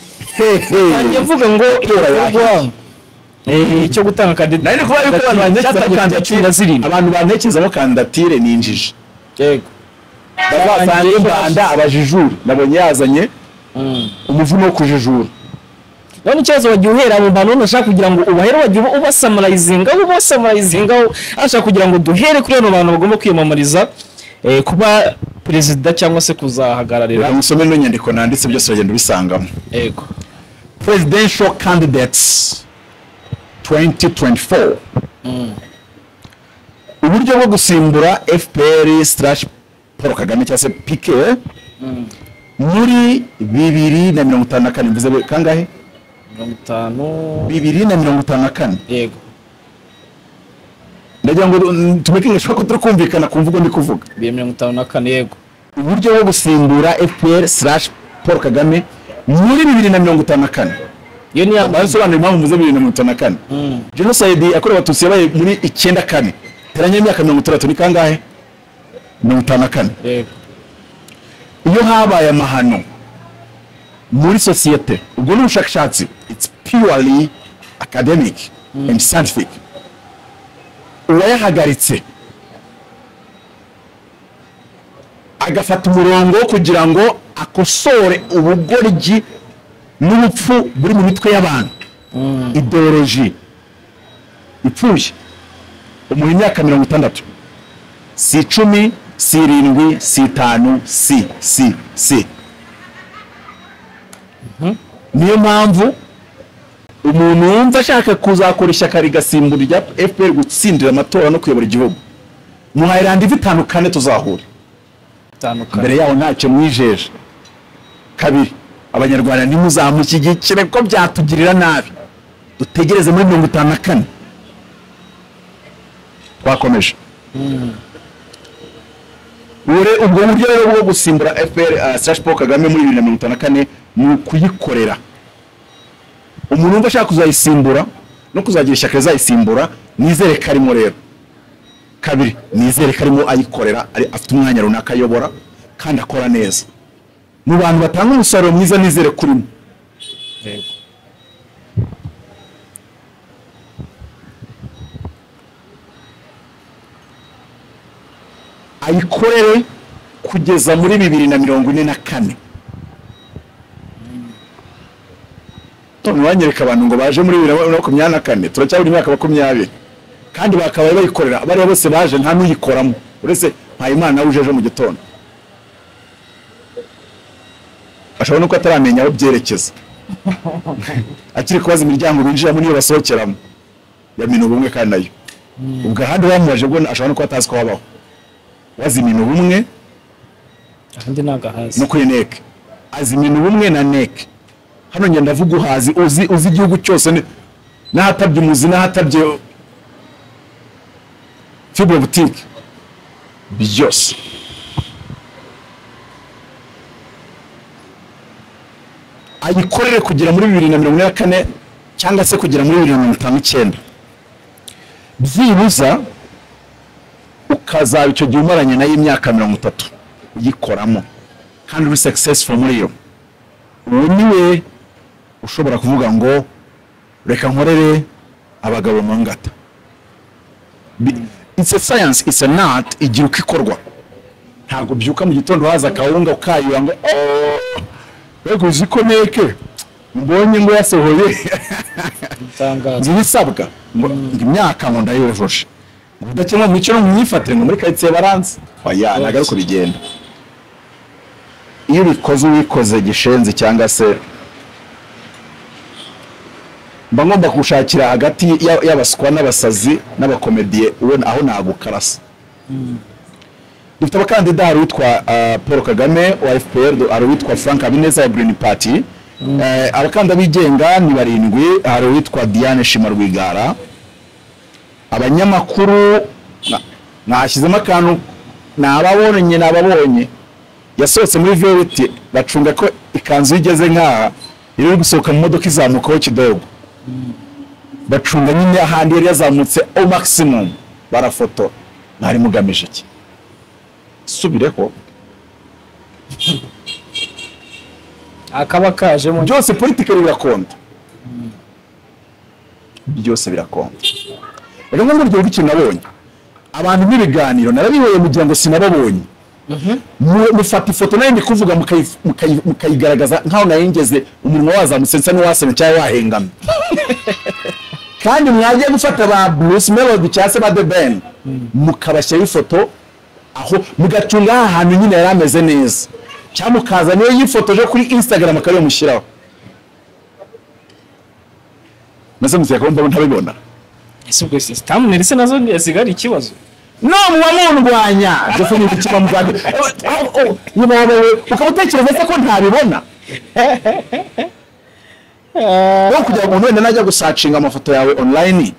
[SPEAKER 2] njye mvuga ngo igikorwa eh, cyo gutanga
[SPEAKER 1] nari ndi kuvuga yuko abantu bantekereza ko
[SPEAKER 2] cumi na
[SPEAKER 1] kandidatire
[SPEAKER 2] zirindwi
[SPEAKER 1] abantu bantekerezamo kandidatire ni injiji
[SPEAKER 2] yego
[SPEAKER 1] bazasanga u rwanda abajijura nabonye yazanye umuvuno wo kujijura
[SPEAKER 2] none ikibazo wagiye uhera mu bantu nashaka kugira ngo ubahere wagiye uba- ubasamarayizingaho ubasamarayizingaho ashaka kugira ngo duhere kuri bano bantu bagomba kwiyamamariza eh, kuba perezida cyangwa se
[SPEAKER 1] reka
[SPEAKER 2] kuzahagararira
[SPEAKER 1] musome ino nyandiko nanditse byose uragenda ubisangamo
[SPEAKER 2] yego
[SPEAKER 1] presidential candidates 2024 uburyo bwo gusimbura fpr slash paul kagame cyangwa se pk muri bibiri na mirongo itanu na kane mvuze kangahe
[SPEAKER 2] mirongo itanu
[SPEAKER 1] bibiri na mirongo itanu na kane
[SPEAKER 2] yego
[SPEAKER 1] kugira ngo mm, tumvikane ko turi kumvikana ku mvugo ndi kuvuga
[SPEAKER 2] bibiri na mirongo itanu na kane yego
[SPEAKER 1] uburyo bwo gusimbura fpr slash paul kagame muri bibiri na mirongo itanu na kane
[SPEAKER 2] iyo ni ya
[SPEAKER 1] barasobanura impamvu muze bibiri na mirongo itanu na kane
[SPEAKER 2] Mm.
[SPEAKER 1] jenoside yakorewe abatutsi yabaye muri icyenda kane teranya imyaka mirongo itandatu ni kangahe mirongo itanu na kane
[SPEAKER 2] yego
[SPEAKER 1] iyo habaye amahano muri sosiyete ubwo ni ubushakashatsi it's purely academic and scientific uwayahagaritse agafata umurongo wo kugira ngo akosore ubugoryi n'ubupfu buri mu mitwe y'abantu ideoloji ipfuye umuntu imyaka mirongo itandatu si icumi si irindwi si itanu si si si niyo mpamvu umuntu wumva ashaka kuzakora ishyaka rigasimbura irya fpr gutsindira amatora no kuyobora igihugu muhayiranda ivi itanu kane tuzahure
[SPEAKER 2] itandukanye
[SPEAKER 1] mbere yaho ntacyo mwijeje kabiri abanyarwanda ntimuzamushyigikire ko byatugirira nabi dutegereze muri mirongo itanu na kane twakomeje ure ubwo buryo rero bwo gusimbura fpr slash paul kagame muri bibiri na mirongo itanu na kane ni ukuyikorera umuntu wumva ashaka kuzayisimbura no kuzagira ishyaka rizayisimbura nizere ko arimo rero kabiri nizere ko arimo ayikorera ari- afite umwanya runaka ayobora kandi akora neza mu bantu batanga umusaruro mwiza nizere ko urimo
[SPEAKER 2] yego
[SPEAKER 1] ayikorere kugeza muri bibiri na mirongo ine na kane none wanyereka abantu ngo baje muri bibiri na makumyabiri na kane turacyabura imyaka makumyabiri kandi bakabaye bayikorera abariya bose baje nta n'uyikoramo uretse mpayimana uje ejo mu gitondo ashobora no kuba ataramenya aho byerekeza akiri kubaza imiryango binjiramo n'iyo basohokeramo yamina ubumwe kandi nayo ubwo ahandi bamubaje bwo ashobora no kuba atazi ko habaho wazimina ubumwe
[SPEAKER 2] ahandi ni agahaza
[SPEAKER 1] no kuri neke azimina ubumwe na neke hano njye ndavuga uhazi uzi, uzi igihugu cyose ni- n'ahatabye umuzi n'ahatabye fibre butike byose ayikorere kugera muri bibiri na mirongo ine na kane cyangwa se kugera muri bibiri na mirongo itanu n'icyenda byibuza ukazaba icyo gihe umaranye nayo imyaka mirongo itatu uyikoramo kandi uri successful muri yo uwo niwe ushobora kuvuga ngo reka nkorere abagabo mu ngata Bi- it's a science it's an art igira uko ikorwa ntabwo byuka mu gitondo haza akawunga ukayura ngo "Oh, mbega uzi ko neke mbonye ngo yasohoye
[SPEAKER 2] itangazo
[SPEAKER 1] nzi ibisabwa ngo ngo imyaka ngo ndayujuje ngo udakemwa mu cyo no mu myifatire ngo muri karitsiye baranze oya ntabwo ari uko bigenda iyo ubikoze ubikoze gishenzi cyangwa se mba ngomba gushakira hagati ya- y'abaswa n'abasazi n'abakomediye uwo aho nagukarasa dufite abakandida hari uwitwa ah, paul kagame wa fpr hari uwitwa frank habineza ya green party Eh, abakandida bigenga ni barindwi hari uwitwa diane shima rwigara abanyamakuru na- nashyizemo akantu ni ababonye ni ababonye yasohotse muri veleti bacunga ko ikanzu iyo igeze nk'aha iri gusohoka mu modoka izamukaho kidogo bacunga nyine ahandi yari yazamutse o maximum barafotora mwari mugamije iki subireho
[SPEAKER 2] akaba kajemo
[SPEAKER 1] byose politikali birakonda byose birakonda rero nko muri urwo rw'ikintu nabonye abantu n'ibiganiro narabibonye mugira ngo sinababonye Mu- mufata ifoto nayo ndi kuvuga mukayi- mukayi- mukayigaragaza nk'aho nayengeze umunwa wazamutse nsa n'uwasamye cyangwa wahengamye kandi mwagiye gufata ba bruce melody cyangwa se ba the ben mukabashyiraho ifoto aho mugacunga aha hantu nyine yari ameze neza cyangwa mukaza niyo yifotoje kuri instagram akariyo mushyiraho maze muziyakaba mbona ntabibona
[SPEAKER 2] ese ubwo sisitamu ndetse nazo zigari ikibazo
[SPEAKER 1] no muba mundwanya ndetse n'igikiba muganga nyuma wawe ukaba utekereza se ko ntabibona wowe kugira ngo umuntu wenda najya gusacinga amafoto yawe online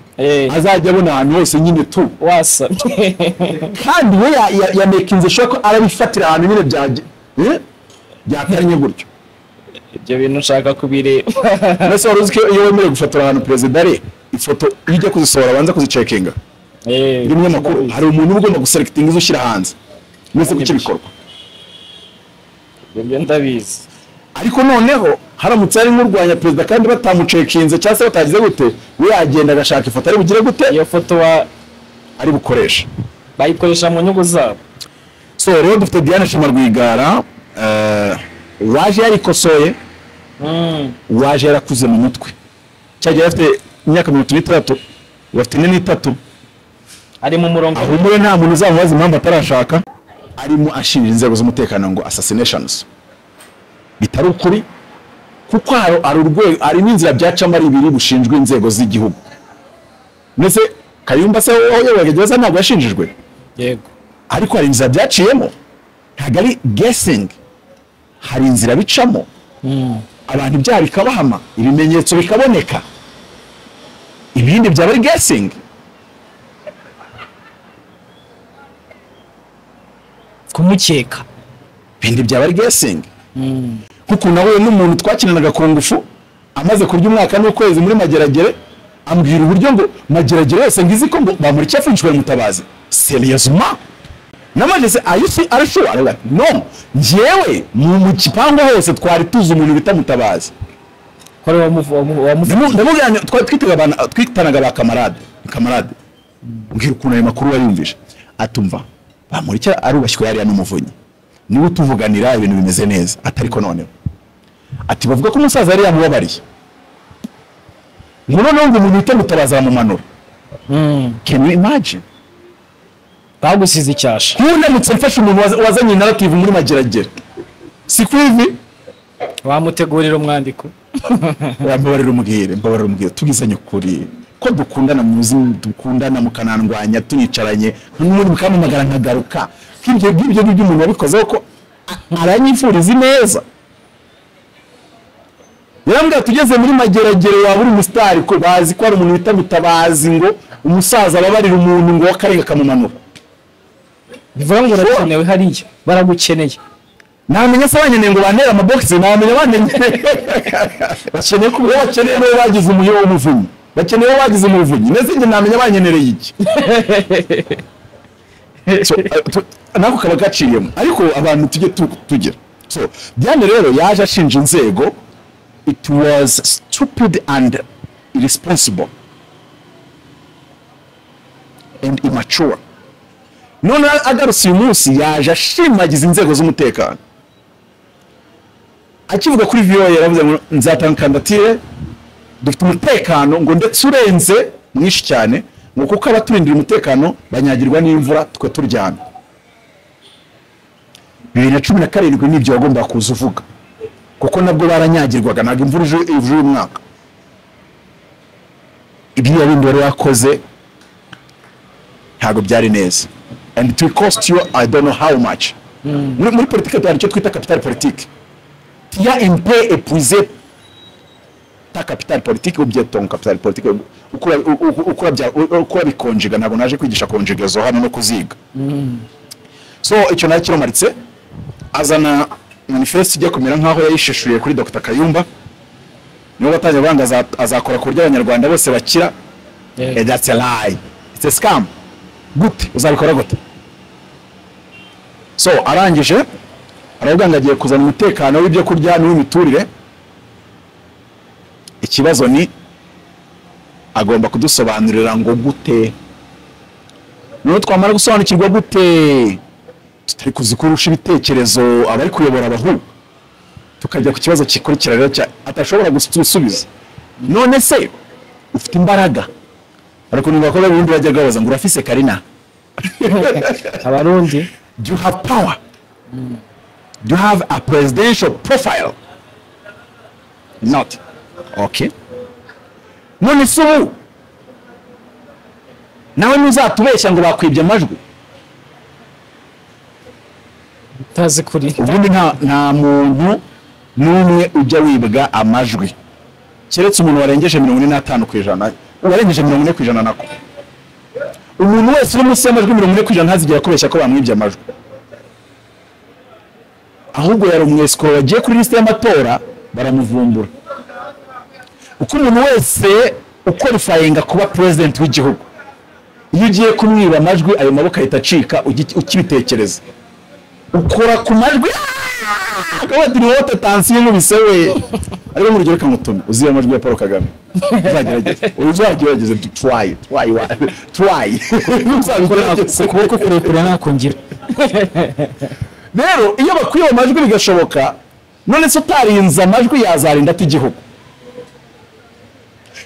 [SPEAKER 1] azajya abona ahantu hose nyine tu
[SPEAKER 2] wasamye
[SPEAKER 1] kandi we ya- ya- yamekinze ashobora ko arabifatira ahantu nyine byaje eh? byateranye gutyo
[SPEAKER 2] ibyo bintu nshaka kubireba
[SPEAKER 1] mbese wari uzi ko iyo wemerewe gufotora ahantu perezida ari ifoto iyo ujya kuzisohora abanza kuzicekinga
[SPEAKER 2] Eh,
[SPEAKER 1] uri umunyamakuru hari umuntu uba ugomba guselekitinga izo ushyira hanze mwese kuki bikorwa
[SPEAKER 2] ibyo byo ndabizi
[SPEAKER 1] ariko noneho haramutse hari nk'urwanya perezida kandi batamucekinze cyangwa se batagize gute we yagenda agashaka ifoto ari bugire gute
[SPEAKER 2] iyo foto wa-
[SPEAKER 1] ari bukoresha
[SPEAKER 2] bayikoresha mu nyungu zabo
[SPEAKER 1] so rero dufite diane shima rwigara eh, waje yarikosoye
[SPEAKER 2] Mm,
[SPEAKER 1] waje yarakuze mu mutwe cyagiye afite imyaka mirongo itatu n'itandatu ubu afite ine n'itatu
[SPEAKER 2] ari mu murongo
[SPEAKER 1] ahumure nta muntu uzamubaza impamvu atarashaka arimo ashinja inzego z'umutekano ngo assassinations bitari ukuri kuko hari hari urwego hari n'inzira byacamo ari ibiri bushinjwa inzego z'igihugu ndetse kayumba se aho yayoboraga gereza ntabwo yashinjijwe
[SPEAKER 2] yego
[SPEAKER 1] ariko hari inzira byaciyemo ntabwo ari guessing hari inzira bicamo
[SPEAKER 2] Mm,
[SPEAKER 1] abantu ibyaha bikabahama ibimenyetso bikaboneka ibindi byaba ari guessing
[SPEAKER 2] kumukeka
[SPEAKER 1] ibindi byaba ari guessing
[SPEAKER 2] Mm,
[SPEAKER 1] nk'ukuntu nahuye n'umuntu twakinanaga kungufu amaze kurya umwaka n'ukwezi muri mageragere ambwira uburyo ngo mageragere yose ngizi ko ngo bamureke afunjwe mutabazi seriyezuma namajese ayisi arashobora Aravuga ati, no njyewe mu mu gipangu hose twari tuzi umuntu bita mutabazi
[SPEAKER 2] ko ari uwamuvu- wamu- wamuvu-
[SPEAKER 1] Ndamu- ndamubwira ngo twari twitaga abantu twitanaga ba kamarade kamarade mbwira ukuntu ayo makuru wayumvise atumva bamureke arubashywe yariya n'umuvunyi niwe utuvuganira ibintu bimeze neza atariko noneho ati bavuga ko umusaza yari yamubabariye ngo noneho ngo umuntu uhita mutabaza aramumanura
[SPEAKER 2] Mm,
[SPEAKER 1] can you imagine
[SPEAKER 2] bagusize icyasha
[SPEAKER 1] nk'undamutse mfashe umuntu waza- wazanye narrative muri mageragere si ku ivi
[SPEAKER 2] wamutegurira umwandiko
[SPEAKER 1] mbabarira umubwire mbabarira umubwire tubwizanye ukuri ko dukundana muzi dukundana mukanandwanya tuyicaranye n'ubundi mukampamagara nkagaruka nk'ibyo ngibyo ngibyo umuntu wabikozeho ko a- aranyifuriza ineza yarambwira tugeze muri mageragere waba uri umusitari ko bazi ko hari umuntu bita mutabazi ngo umusaza ababarira umuntu ngo w'akarenge akamumanura
[SPEAKER 2] bivuga ngo urakenewe hariya baragukeneye
[SPEAKER 1] namenya se abanyeneye ngo bantere amabogisi namenya abanenye bakeneye ko bakeneye n'uwo bagize umuyo w'umuvunyi bakeneye uwo bagize umuvunyi ndetse njye namenya abanyenereye iki So, eh, tu- nako kaba gaciyemo ariko abantu tujye tu- tugira so diane rero yaje ashinja inzego it was stupid and irresponsible and immature none agarutse uyu munsi yaje ashimagiza inzego z'umutekano akivuga kuri voa yaravuze ngo nzatanga kandatire dufite umutekano ngo ndetse urenze mwinshi cyane ngo kuko abaturindira umutekano banyagirwa n'imvura twe turyamye bibiri na cumi na karindwi nibyo wagombaga kuza uvuga kuko nabwo baranyagirwaga ntabwo imvura ije ije uyu mwaka ibyo bindi wari wakoze ntabwo byari neza and it will cost you i don't know how much muri, muri politike tuhari icyo twita capital politique tiya impe epuize ta capital politique ubyeton capital politique ukura u- u- ukura bya- u- ukura bikonjiga ntabwo naje kwigisha konjigazo hano no kuziga so icyo nayo kiromaritse azana manifeste ijya kumera nk'aho yayisheshuye kuri dr kayumba niwe watangiye kuvuga ngo aza- azakora ku buryo abanyarwanda bose bakira Eh, that's a lie. It's a scam. Gute uzabikora gute? So arangije aravuga ngo agiye kuzana umutekano w'ibyo kurya n'uw'imiturire. Ikibazo ni agomba kudusobanurira ngo gute. Noneho twamara gusobanukirwa gute tutari kuzi kurusha ibitekerezo abari kuyobora abahungu tukajya ku kibazo gikurikira rero cya atashobora gusubiza none se ufite imbaraga ariko niba bakora ubundi bajya babaza ngo urafise karina
[SPEAKER 2] abarundi
[SPEAKER 1] do you have power do you have a presidential profile not okay none se ubu nawe ntuzatubeshya ngo bakwibye amajwi
[SPEAKER 2] utazi kuri
[SPEAKER 1] ubundi nta nta muntu n'umwe ujya wibwa amajwi keretse umuntu warengeje mirongo ine n'atanu ku ijana uwarengeje mirongo ine ku ijana nako umuntu wese uri munsi y'amajwi mirongo ine ku ijana ntazigera akubeshya ko bamwibye amajwi ahubwo yari umwesikoro wagiye kuri lisite y'amatora baramuvumbura uko umuntu wese ukwalifayinga kuba perezidenti w'igihugu iyo ugiye kumwiba amajwi ayo maboko ahita acika ugi- ukibitekereza ukora ku majwi akabati wote tansiyo nkubise we ariko nkurugero reka nkutume uzi ya majwi ya paul kagame uzagerageze uzagerageze tu- try try wa- try uzabigerageze
[SPEAKER 2] ukuboko kurekure nakongera
[SPEAKER 1] rero iyo bakwiye ayo majwi bigashoboka none se utarinze amajwi yazarinda ate igihugu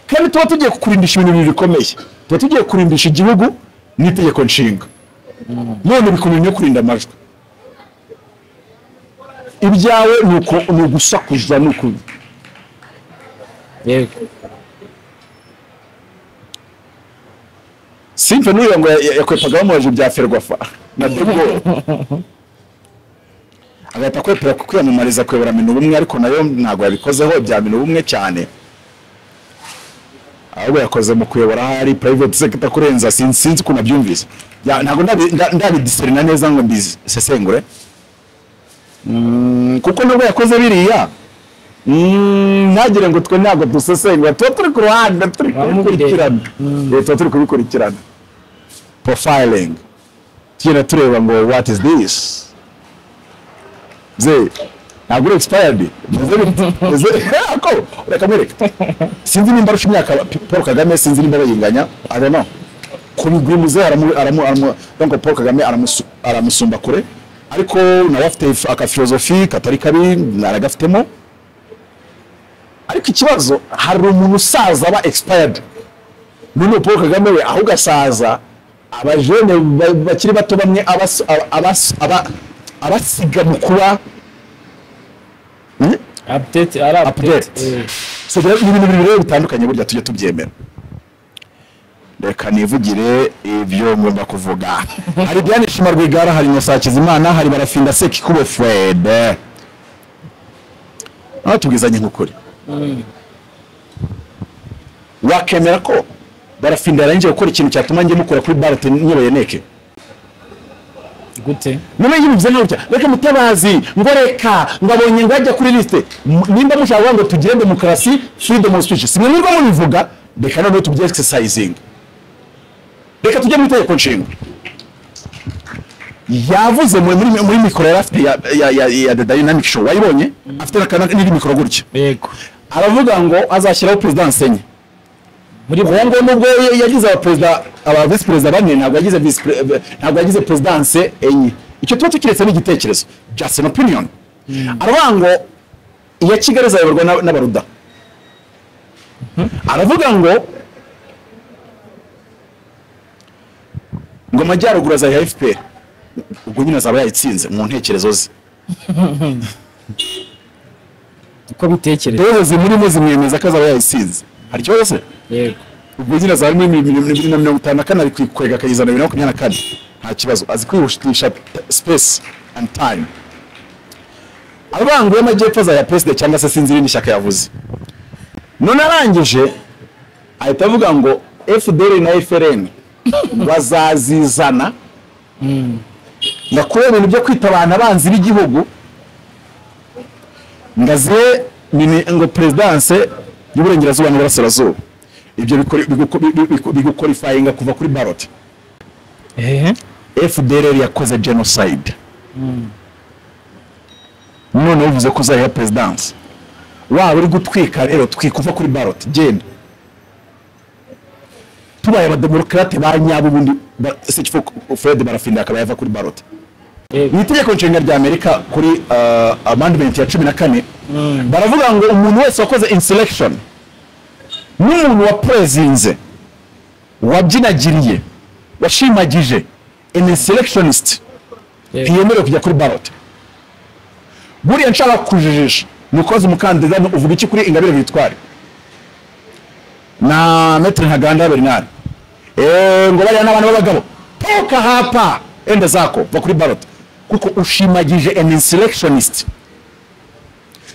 [SPEAKER 1] kandi tuba tugiye kukurindisha ibintu bibiri bikomeye tuba tugiye kurindisha igihugu n'itegeko nshinga none bikomeye no kurinda amajwi ibyawe ni uko- ni ugusakuza ni uku
[SPEAKER 2] yego
[SPEAKER 1] simfe n'uriya ngo ya- ya- yakwepagamo amabaji bya ferwafa na tugoro agahita akwepera ku kwiyamamariza kuyobora minu ubumwe ariko nayo ntabwo yabikozeho bya minu ubumwe cyane ahubwo yakoze mu kuyobora ahari private sector kurenza sinzi sinzi ukuntu abyumvise Ya- ntabwo ndabi- nda- ndabidiserina neza ngo mbisesengure Mm, kuko nubwo yakoze biriya mm, ntagire ngo twe ntabwo dusesengura tuba turi ku ruhande turi kubikurikirana Eh, tuba turi kubikurikirana profiling tugenda tureba ngo what is this ze ntabwo uri expired Meze bite? Meze- ako reka mwereke sinzi nimba arusha imyaka paul kagame sinzi nimba bayinganya i don't know ku migwi muzehe aramu- aramu- aramu- donc paul kagame aramusu- aramusumba kure ariko nawe afite akafilozofi katari kabi naragafitemo ariko ikibazo hari umuntu usaza aba expired none paul kagame we aho ugasaza abajene ba- bakiri bato bamwe abas- aba- abas- aba- abasiga mu kuba Hmm?
[SPEAKER 2] update ari
[SPEAKER 1] Update. so rero ni ibintu bibiri rero bitandukanye burya tujye tubyemera reka nivugire ibyo ngomba kuvuga hari Diane Shima Rwigara hari Innocent Hakizimana hari Barafinda Sekikubo Fred aho tubwizanye nk'ukuri wakemera ko Barafinda yarangije gukora ikintu cyatuma njye mukora kuri barate nyoboye neke
[SPEAKER 2] gute
[SPEAKER 1] none iyo bivuze nk'utya reka mutabazi ngo reka ngo abonye ngo ajya kuri lisite M- nimba mushaka kuvuga ngo tugire demokarasi freedom of speech simwe mwirwa mubivuga reka noneho tubye exercising reka tujye mu itegeko nshinga yavuze muri muri, muri mikoro yari afite ya, ya, ya, ya the dynamic show wayibonye afite n'akana n'indi mikoro gutya
[SPEAKER 2] yego
[SPEAKER 1] aravuga ngo azashyiraho perezida ensenye
[SPEAKER 2] muri bo
[SPEAKER 1] uwo nguwo nubwo ya- yagize abaperezida aba visi perezida bane ntabwo yagize visi pre- ntabwo yagize perezidanse enye icyo tuba tukiretse ni igitekerezo just an opinion aravuga ngo iya kigali izayoborwa n'aba- n'abaruda aravuga ngo ngo amajyaruguru azayiha fpr ubwo nyine azaba yayitsinze mu ntekerezo ze
[SPEAKER 2] uko bitekereza
[SPEAKER 1] rero zimurimo zimwemeza ko azaba yayitsinze hari ikibazo se
[SPEAKER 2] yego
[SPEAKER 1] ubwizina za muri bibiri na mirongo itanu na kane ari kwikwega akayizana bibiri na makumyabiri na kane nta kibazo azi kwihutisha t- space and time abangu y'amajyepfo azaya perezida cyangwa se sinzi irindi shyaka yavuze none arangije ahita avuga ngo fdr na frn bazazizana ngakuraho ibintu byo kwita abantu abanzi b'igihugu ngaziye ngo perezidanse y'uburengerazuba n'uburasirazuba ibyo bikori- biguko- bi- bi- bigukorifayinga kuva kuri baroti
[SPEAKER 2] ehe
[SPEAKER 1] fdr yakoze genocide none bivuze ko uzariha perezidanse waba uri gutwika rero twika uva kuri baroti genda tubaye abademokarate ba nyabo ubundi ba- se kifu fred barafinda akaba yava kuri baroti mu
[SPEAKER 2] yego
[SPEAKER 1] itegeko nshinga rya amerika kuri uh, amendment ya cumi na kane baravuga ngo umuntu wese wakoze insurrection n'umuntu wapurezinze wabyinagiriye washimagije an insurrectionist
[SPEAKER 2] Yego.
[SPEAKER 1] ntiyemerewe kujya kuri ballot buriya nshaka kujijisha ni ukoze umukandida ni uvuga iki kuri ingabire victoire na metre ntaganda bernard Eh, ngo bariya n'abana b'abagabo toka hapa enda zako va kuri ballot kuko ushimagije an insurrectionist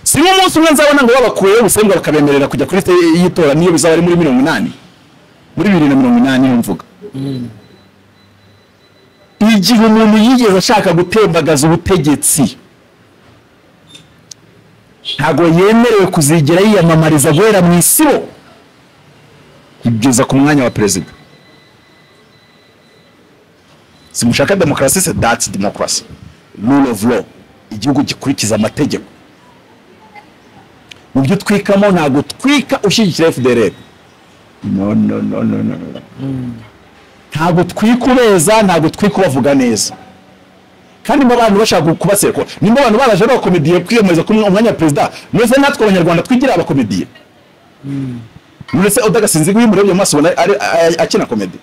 [SPEAKER 1] si nk'umunsi umwe nzabona ngo babakuyeho ubusembwa bakabemerera kujya kuri liste y'itora niyo bizaba ari muri mirongo inani muri bibiri na mirongo inani niyo mvuga igihe umuntu yigeze ashaka gutembagaza ubutegetsi ntabwo yemerewe kuzigera yiyamamariza guhera mu isibo kugeza ku mwanya wa perezida simushaka demokarasi se dati demokarasi rule of law igihugu gikurikiza amategeko mu byo utwikamo ntabwo utwika ushyigikira fdr no no no no no no ntabwo twika ubeza ntabwo twika ubavuga neza kandi mu abantu bashaka kubasekwa nimba abantu baraje ari abakomediye kwiyamamariza kuri umwanya wa perezida mwese natwe abanyarwanda twigira abakomediye muretse udagasinzi iyo umurebye mu maso ubona ari- ari- akina komedi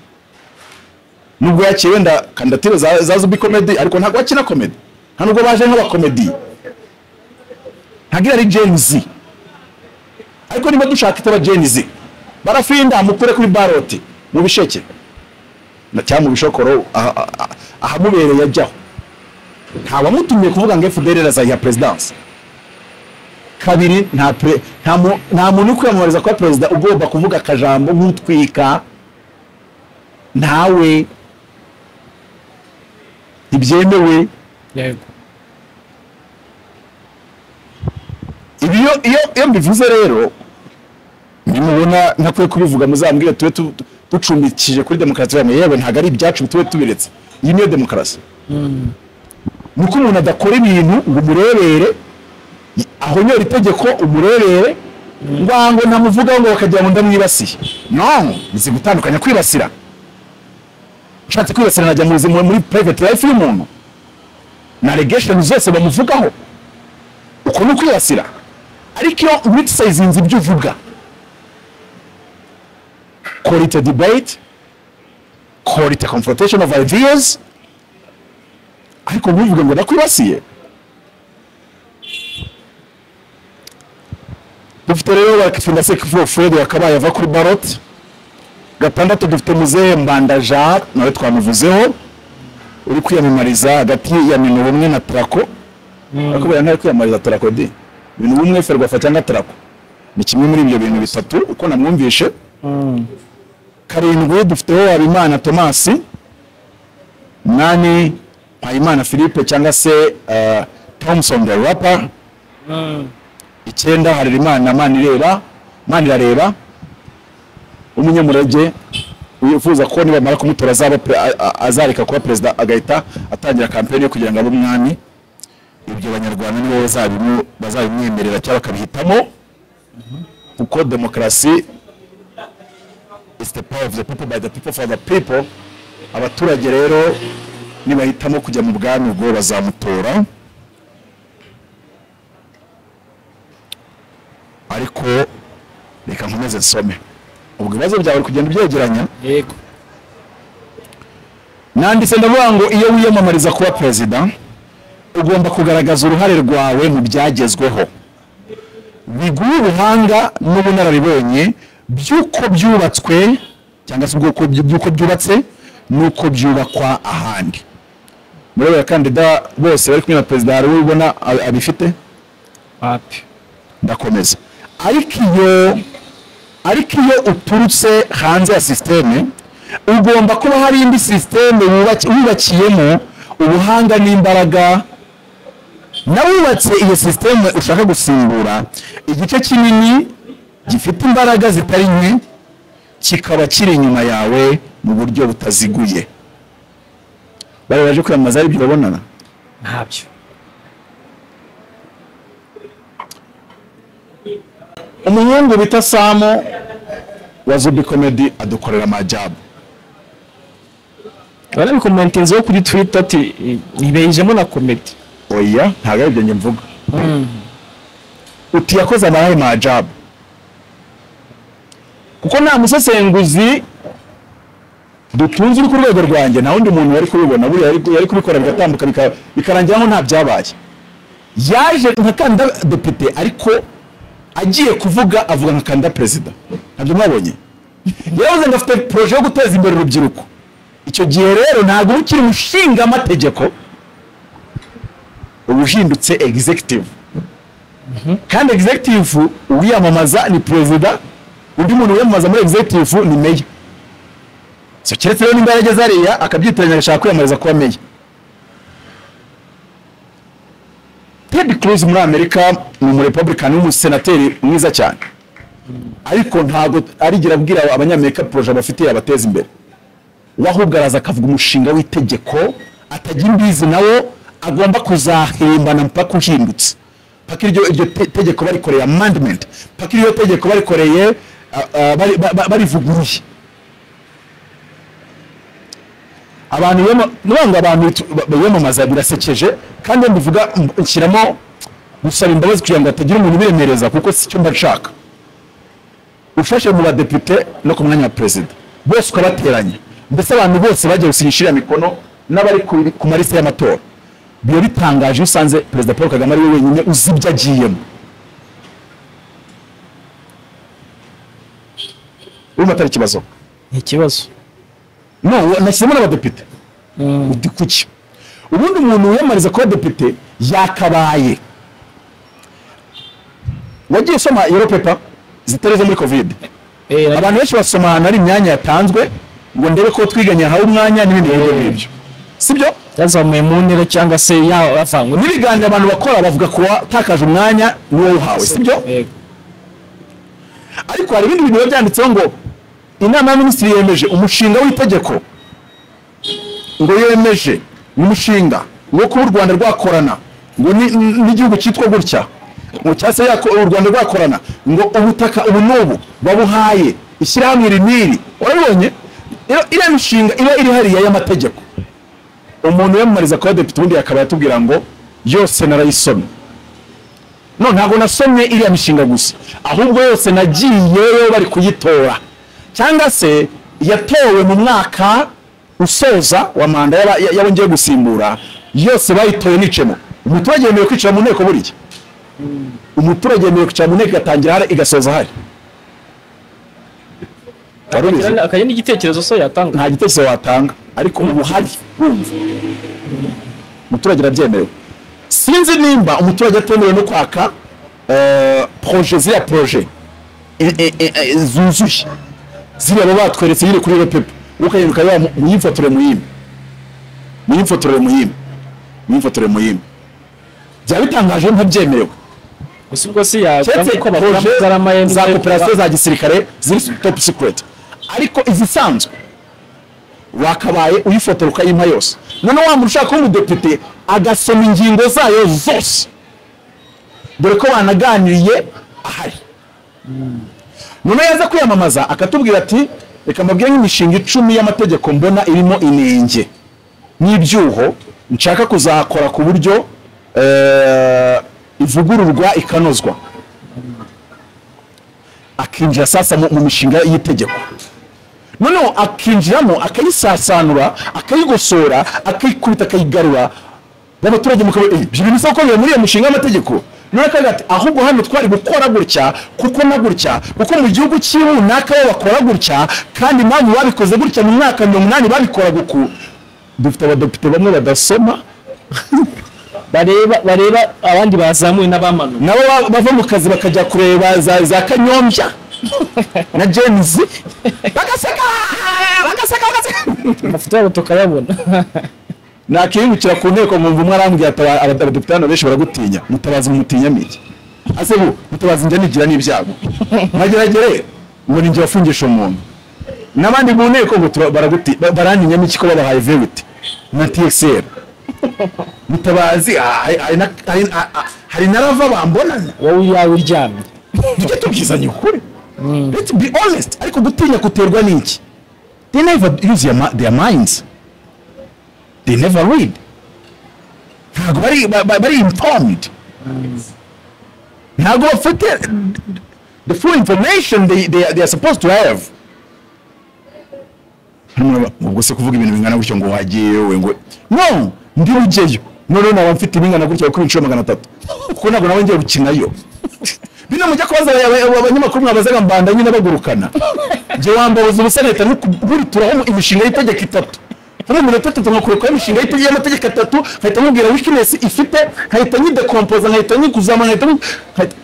[SPEAKER 1] nubwo yakiriye wenda kandidatire za za zubi komedi ariko ntabwo akina komedi nta nubwo baje nk'abakomedi ntabwo ari Gen Z ariko niba dushaka itaba Gen Z barafinda mukure kuri baroti mu bisheke na cyangwa mu bishokoro aha- aha- ahamubereye ajyaho nta wamutumye kuvuga ngo FDR arazayiha perezidansi kabiri nta pre- nta mu- nta muntu uri kwiyamamariza kuba perezida ugomba kuvuga akajambo nk'utwika ntawe ntibyemewe
[SPEAKER 2] yego
[SPEAKER 1] ibi iyo iyo- iyo mbivuze rero nimubona ntakwiye kubivuga muzambwire tube tu- tu- ducumbikije kuri demokarasi yanyu yewe ntabwo ari ibyacu tube tubiretse iyi niyo demokarasi ni uko umuntu adakora ibintu ngo umurebere ahonyora itegeko umurebere ngwango ntamuvugaho ngo bakagira ngo ndamwibasiye no nzi gutandukanya kwibasira ushatse kwibasira najya mu buzima muri private life y'umuntu na allegation zose bamuvugaho uko ni ukwibasira ariko iyo witisayizinze ibyo uvuga call it a debate call it a confrontation of ideas ariko ntuvuge ngo nakwibasiye dufite rero bakifinda sekifu fred wakabaye ava kuri barot gatandatu dufite muzehe mbanda jean nawe twamuvuzeho uri kwiyamamariza hagati ya mino bumwe na trako akubera ntari kwiyamamariza tarakodi ibintu bumwe ferwafa cyangwa tarako ni kimwe muri ibyo bintu bitatu uko namwumvishe karindwi dufiteho habimana tomasi umunani mpayimana philippe cyangwa se eh, thompson the rapper icyenda harerimana manireba manirareba umunyamurage wifuza ko nibamara kumutora azaba pre- a- a- azareka kuba perezida agahita atangira kampeni yo kugira ngo abe umwami ibyo abanyarwanda nibo bazabimu- bazabimwemerera cyangwa bakabihitamo kuko demokarasi is the power of the people by the people for the people abaturage rero nibahitamo kujya mu bwami ubwo bazamutora ariko reka nkomeze nsome ubwo ibibazo byawe uri kugenda ubyegeranya
[SPEAKER 2] yego
[SPEAKER 1] nanditse ndavuga ngo iyo wiyamamariza kuba perezida ugomba kugaragaza uruhare rwawe mu byagezweho biguhe ubuhanga n'ubunararibonye by'uko byubatswe cyangwa se ubwoko by- by'uko byubatse n'uko byubakwa ahandi muri abo bakandida bose bari kumwe na perezida hari uwo ubona a- abifite
[SPEAKER 2] papi
[SPEAKER 1] ndakomeza ariko iyo ariko iyo uturutse hanze ya sisiteme ugomba kuba hari indi sisiteme wubaki- wubakiyemo ubuhanga n'imbaraga nawe wubatse iyo sisiteme ushaka gusimbura igice kinini gifite imbaraga zitari nke kikaba kiri inyuma yawe mu buryo butaziguye bari baje kwiyamamaza ari ibyo babonana
[SPEAKER 2] ntabyo
[SPEAKER 1] umuhungu bita samu wa zubi komedi adukorera amajabu
[SPEAKER 2] barabikomentenzeho kuri twita ati ntibejemo na komedi
[SPEAKER 1] oya ntabwo ari ibyo njye mvuga uti yakoze amahe majabu kuko nta musesenguzi dutunze uri ku rwego rwanjye nta wundi muntu wari kubibona buriya yari- yari kubikora bigatambuka bika- bikarangira nko nta byabaye yaje nka kanda depite ariko agiye kuvuga avuga nka kanda perezida ntabyo mwabonye yavuze ngo afite poroje yo guteza imbere urubyiruko icyo gihe rero ntabwo uba ukiri umushinga amategeko uba uhindutse egizegitivu kandi executive uwiyamamaza ni perezida undi muntu wiyamamaza muri executive ni meya so keretse rero nimba yarageze hariya akabyitiranya agashaka kwiyamamariza kuba meya ted cruz muri amerika ni umurepublican w'umusenateri mwiza cyane ariko ntabwo arigera abwira abanyamerika poroje bafitiye abateza imbere we ahubwo araza akavuga umushinga w'itegeko atagira imbizi nawo agomba kuzahembana mpaka uhindutse paka iryo iryo te- tegeko barikoreye amandimenti paka iryo tegeko barikoreye ah, ah, bari- ba- ba- barivuguruye abantu biyama- nubavuga ngo abantu bitu- ba- biyamamaza birasekeje kandi iyo mbivuga mb- nshyiramo gusaba imbabazi kugira ngo hatagira umuntu ubiremereza kuko si cyo mba nshaka ufashe mu badepite no ku mwanya wa perezida bose ukabateranya mbese abantu bose bagiye gusinyisha iriya mikono n'abari ku- ku marisa y'amatora biba bitangaje iyo usanze perezida paul kagame ari we wenyine uzi ibyo agiyemo urumva atari ikibazo
[SPEAKER 2] ni ikibazo
[SPEAKER 1] no we- nashyizemo n'abadepite ndi kuki ubundi umuntu wiyamamariza kuba depite yakabaye wagiye usoma yero pepa zitari izo muri kovide
[SPEAKER 2] Eh, nari-
[SPEAKER 1] abantu benshi basoma ahantu hari imyanya yatanzwe ngo ndebe ko twiganye hawe umwanya n'ibindi bigo nk'ibyo sibyo
[SPEAKER 2] yazamuye mu ntera cyangwa se yavanywe
[SPEAKER 1] n'ibiganiro abantu bakora bavuga ku watakaje umwanya ni wowe uhawe sibyo
[SPEAKER 2] Yego.
[SPEAKER 1] ariko hari ibindi bintu biba byanditseho ngo inama y'abaminisitiri yemeje umushinga w'itegeko ngo yemeje umushinga wo kuba u rwanda rwakorana ngo ni- ni- n'igihugu cyitwa gutya ngo cyangwa se yako- u rwanda rwakorana ngo ubutaka ubu n'ubu babuhaye ishyirahamwe iri n'iri urabibonye rero iriya mishinga iba iri hariya y'amategeko umuntu wiyamamariza kuba depite ubundi akaba yatubwira ngo yose narayisomye no ntabwo nasomye iriya mishinga gusa ahubwo yose nagiyeyo bari kuyitora cyangwa se yatowe mu mwaka usoza wa manda y'aba- y- y'abo ngiye gusimbura yose bayitoye nicemo umuturage yemerewe kwicara mu nteko buriya umuturage yemerewe kwicara mu nteko igatangira hari igasoza hari Wari ubizi?
[SPEAKER 2] akagira n'igitekerezo so yatanga
[SPEAKER 1] nta gitekerezo watanga ariko ubu hari urumva umuturage arabyemerewe sinzi nimba umuturage atemerewe no kwaka eh, proje ziriya proje eh, eh, eh, eh, zuzuye ziriya baba batweretse nyine kuri repepe ukagenda ukareba muyimfotore muyime muyimfotore muyime muyimfotore muyime byaba bitangaje ntabyemerewe
[SPEAKER 2] gusa ubwo si yatanga
[SPEAKER 1] keretse
[SPEAKER 2] ko bakora amagarama
[SPEAKER 1] proje za
[SPEAKER 2] ye
[SPEAKER 1] koperasiyo za gisirikare ziri top secret ariko izisanzwe wakabaye uyifotora ukayimpa yose noneho wa muntu ushaka kuba umudepite agasoma ingingo zayo zose dore ko banaganiriye ahari noneho yaza kwiyamamaza akatubwira ati reka mbabwire nk'imishinga icumi y'amategeko mbona irimo inenge n'ibyuho nshaka kuzakora ku buryo eh, ivugururwa ikanozwa akinjira sasa mu mu mishinga y'itegeko noneho akinjiramo akayisasanura akayigosora akayikubita akayigarura n'abaturage mukaba "Eh, ibyo bintu sako biba muri iyo mishinga y'amategeko noneho akavuga ati ahubwo hano twari gukora gutya kuko na gutya kuko mu gihugu cy'iwe runaka bo bakora gutya kandi impamvu babikoze gutya mu mwaka mirongo inani babikoraga uku dufite abadepite bamwe badasoma
[SPEAKER 2] bareba bareba abandi bazamuye n'abamanuye
[SPEAKER 1] nabo ba- bava mu kazi bakajya kureba za, za kanyombya na jenzi bagaseka bagaseka bagaseka
[SPEAKER 2] amafoto yabo tukayabona
[SPEAKER 1] nakihingukira ku nteko mwumva umwe arambwira ati "Aba- aba- abadepite hano benshi baragutinya mutabazi mumutinya miki ase bu mutabazi njya nigira n'ibyago mageragere ngo ninjye wafungisha umuntu n'abandi mu nteko ngo tura- baraguti- ba- barantinya miki ko babahaye veruti na txl mutabazi ah, hari- hari na- hari- ah, ah, hari na rava bambonana
[SPEAKER 2] wowe iyawe uryamye
[SPEAKER 1] tujye tubwizanya ukuri let's be honest ariko gutinya guterwa n'iki they never use their, mi- their minds they never read ntabwo bari ba- ba- bari informed ntabwo bafite the full information they, they, are- they are supposed to have Hano ubwo se kuvuga ibintu bingana gutyo ngo wagiye wowe ngo no ndi rugeyo noneho nawe mfite ibingana gutyo kuri inshuro magana atatu kuko ntabwo nawe ngiye gukinayo bino mujya kubaza aba- aba- abanyamakuru mwabazaga mbanda nyine bagurukana njye wambabuza ubusa leta nukuguruturaho imishinga y'itegeko itatu muri mirongo itatu nkakora kwa imishinga y'itege y'amategeko atatu nkahita nkubwira wikines ifite nkahita nyidekompoza nkahita nyikuzama nkahita nkahita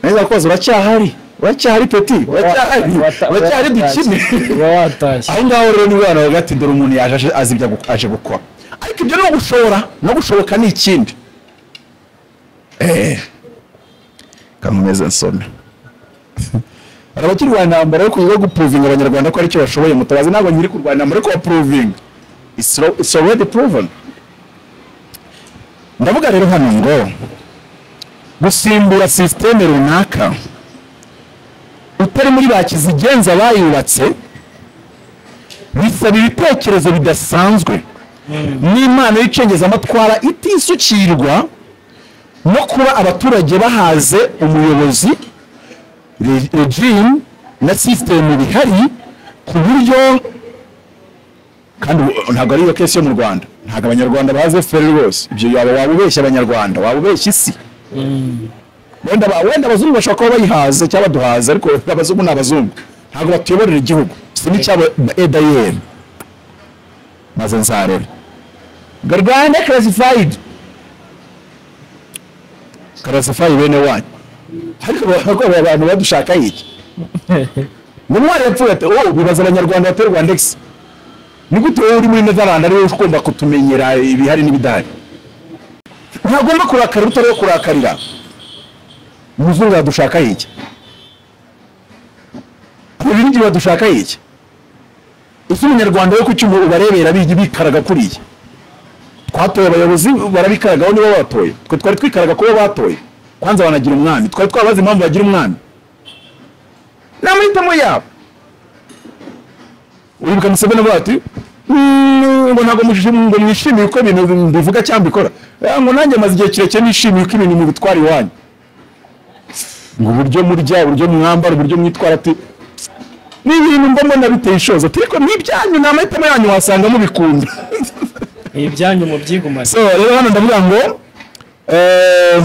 [SPEAKER 1] neza koza uracyahari uracyahari peti uracyahari
[SPEAKER 2] wata-
[SPEAKER 1] uracyahari dukine
[SPEAKER 2] uba watashye
[SPEAKER 1] aho ngaho rero ni bwana bavuga ati dore umuntu yaje aje- azi ibyo agu- aje gukora ariko ibyo no gushobora no gushoboka ni ikindi eee kankomeze nsome hari abakirwanya intambara yo kuza gupuruvinga abanyarwanda ko aricyo bashoboye mutabazi ntabwo nyiri kurwanya intambara yo kubapuruvinga It's al- it's already proven ndavuga rero hano ngo gusimbura sisiteme runaka utari muri ba kizigenza bayubatse bisaba ibitekerezo bidasanzwe n'imana y'icengezamatwara itisukirwa no kuba abaturage bahaze umuyobozi re- regime na sisitemu bihari ku buryo kandi u- ntabwo ari iyo kesi yo mu rwanda ntabwo abanyarwanda bazi fpr rwose ibyo yaba waba ubeshya abanyarwanda waba ubeshya isi wenda ba- wenda abazungu bashobora kuba bayihaze cyangwa baduhaze ariko abazungu ni abazungu ntabwo batuyoborera igihugu si n'icyabo edayeri maze nzarera gargande classified classified bene wanyu ariko bakorera abantu badushaka iki n'umwana yapfuye ati wowe bibaza abanyarwanda batera rwandex ni gute wowe uri muri netherland ari wowe ugomba kutumenyera ibihari n'ibidahari ntagomba kurakara utari wo kurakarira umuzungu yadushaka iki ababirigi badushaka iki ese umunyarwanda we ku cyuma ubarebera bigi bikaraga kuriya twatoye abayobozi barabikaragaho nibo batoye twe twari twikaraga kubo batoye kwanza banagira umwami twari twabazi impamvu bagira umwami ni amahitamo yabo uribuka museveni avuga ati "Mm, ngo ntabwo mushi- ngo mwishimiye uko ibintu mbivuga cyangwa mbikora Ah, ngo nanjye maze igihe kirekire nishimiye uko ibintu mubitwara iwanyu ngo uburyo murya uburyo mwambara uburyo mwitwara ati ni ibintu mba mbona biteye ishozi ati ariko ni ibyanyu ni amahitamo yanyu wasanga mubikunda
[SPEAKER 3] ibyanyu mubyigumane
[SPEAKER 1] so rero hano ndavuga ngo eh,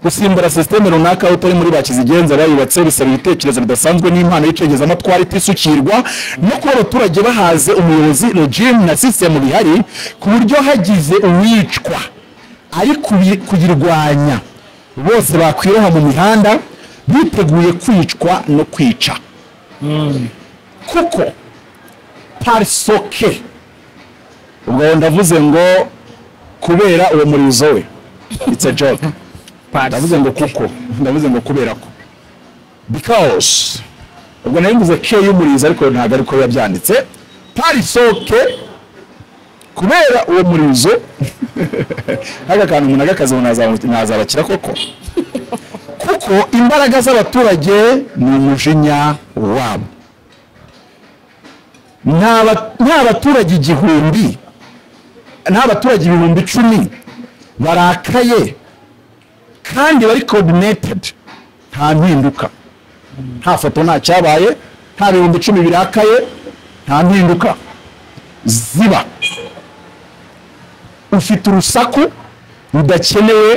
[SPEAKER 1] gusimbura sisiteme runaka utari muri bakizigenza bayubatse bisaba ibitekerezo bidasanzwe n'impano y'icengezamatwara itisukirwa no kuba abaturage bahaze umuyobozi regime na sisitemu bihari ku buryo hagize uwicwa ari kubi- kuyirwanya bose bakwiroha mu mihanda biteguye kwicwa no kwica kuko parisoke ubwo ndavuze ngo kubera uwo murizo we it's a joke ndavuze ngo kuko ndavuze ngo kubera ko because ubwo nari mvuze ke y'umurizo ariko ntabwo ariko yabyanditse parisoke kubera uwo murizo aka kantu umuntu agakaze ngo nazaba- nazabakira koko kuko imbaraga z'abaturage ni umujinya wabo nta ba- nta baturage igihumbi nta baturage ibihumbi icumi barakaye kandi bari coordinated nta mpinduka nta foto nta cyabaye nta bihumbi icumi birakaye nta mpinduka ziba ufite urusaku rudakenewe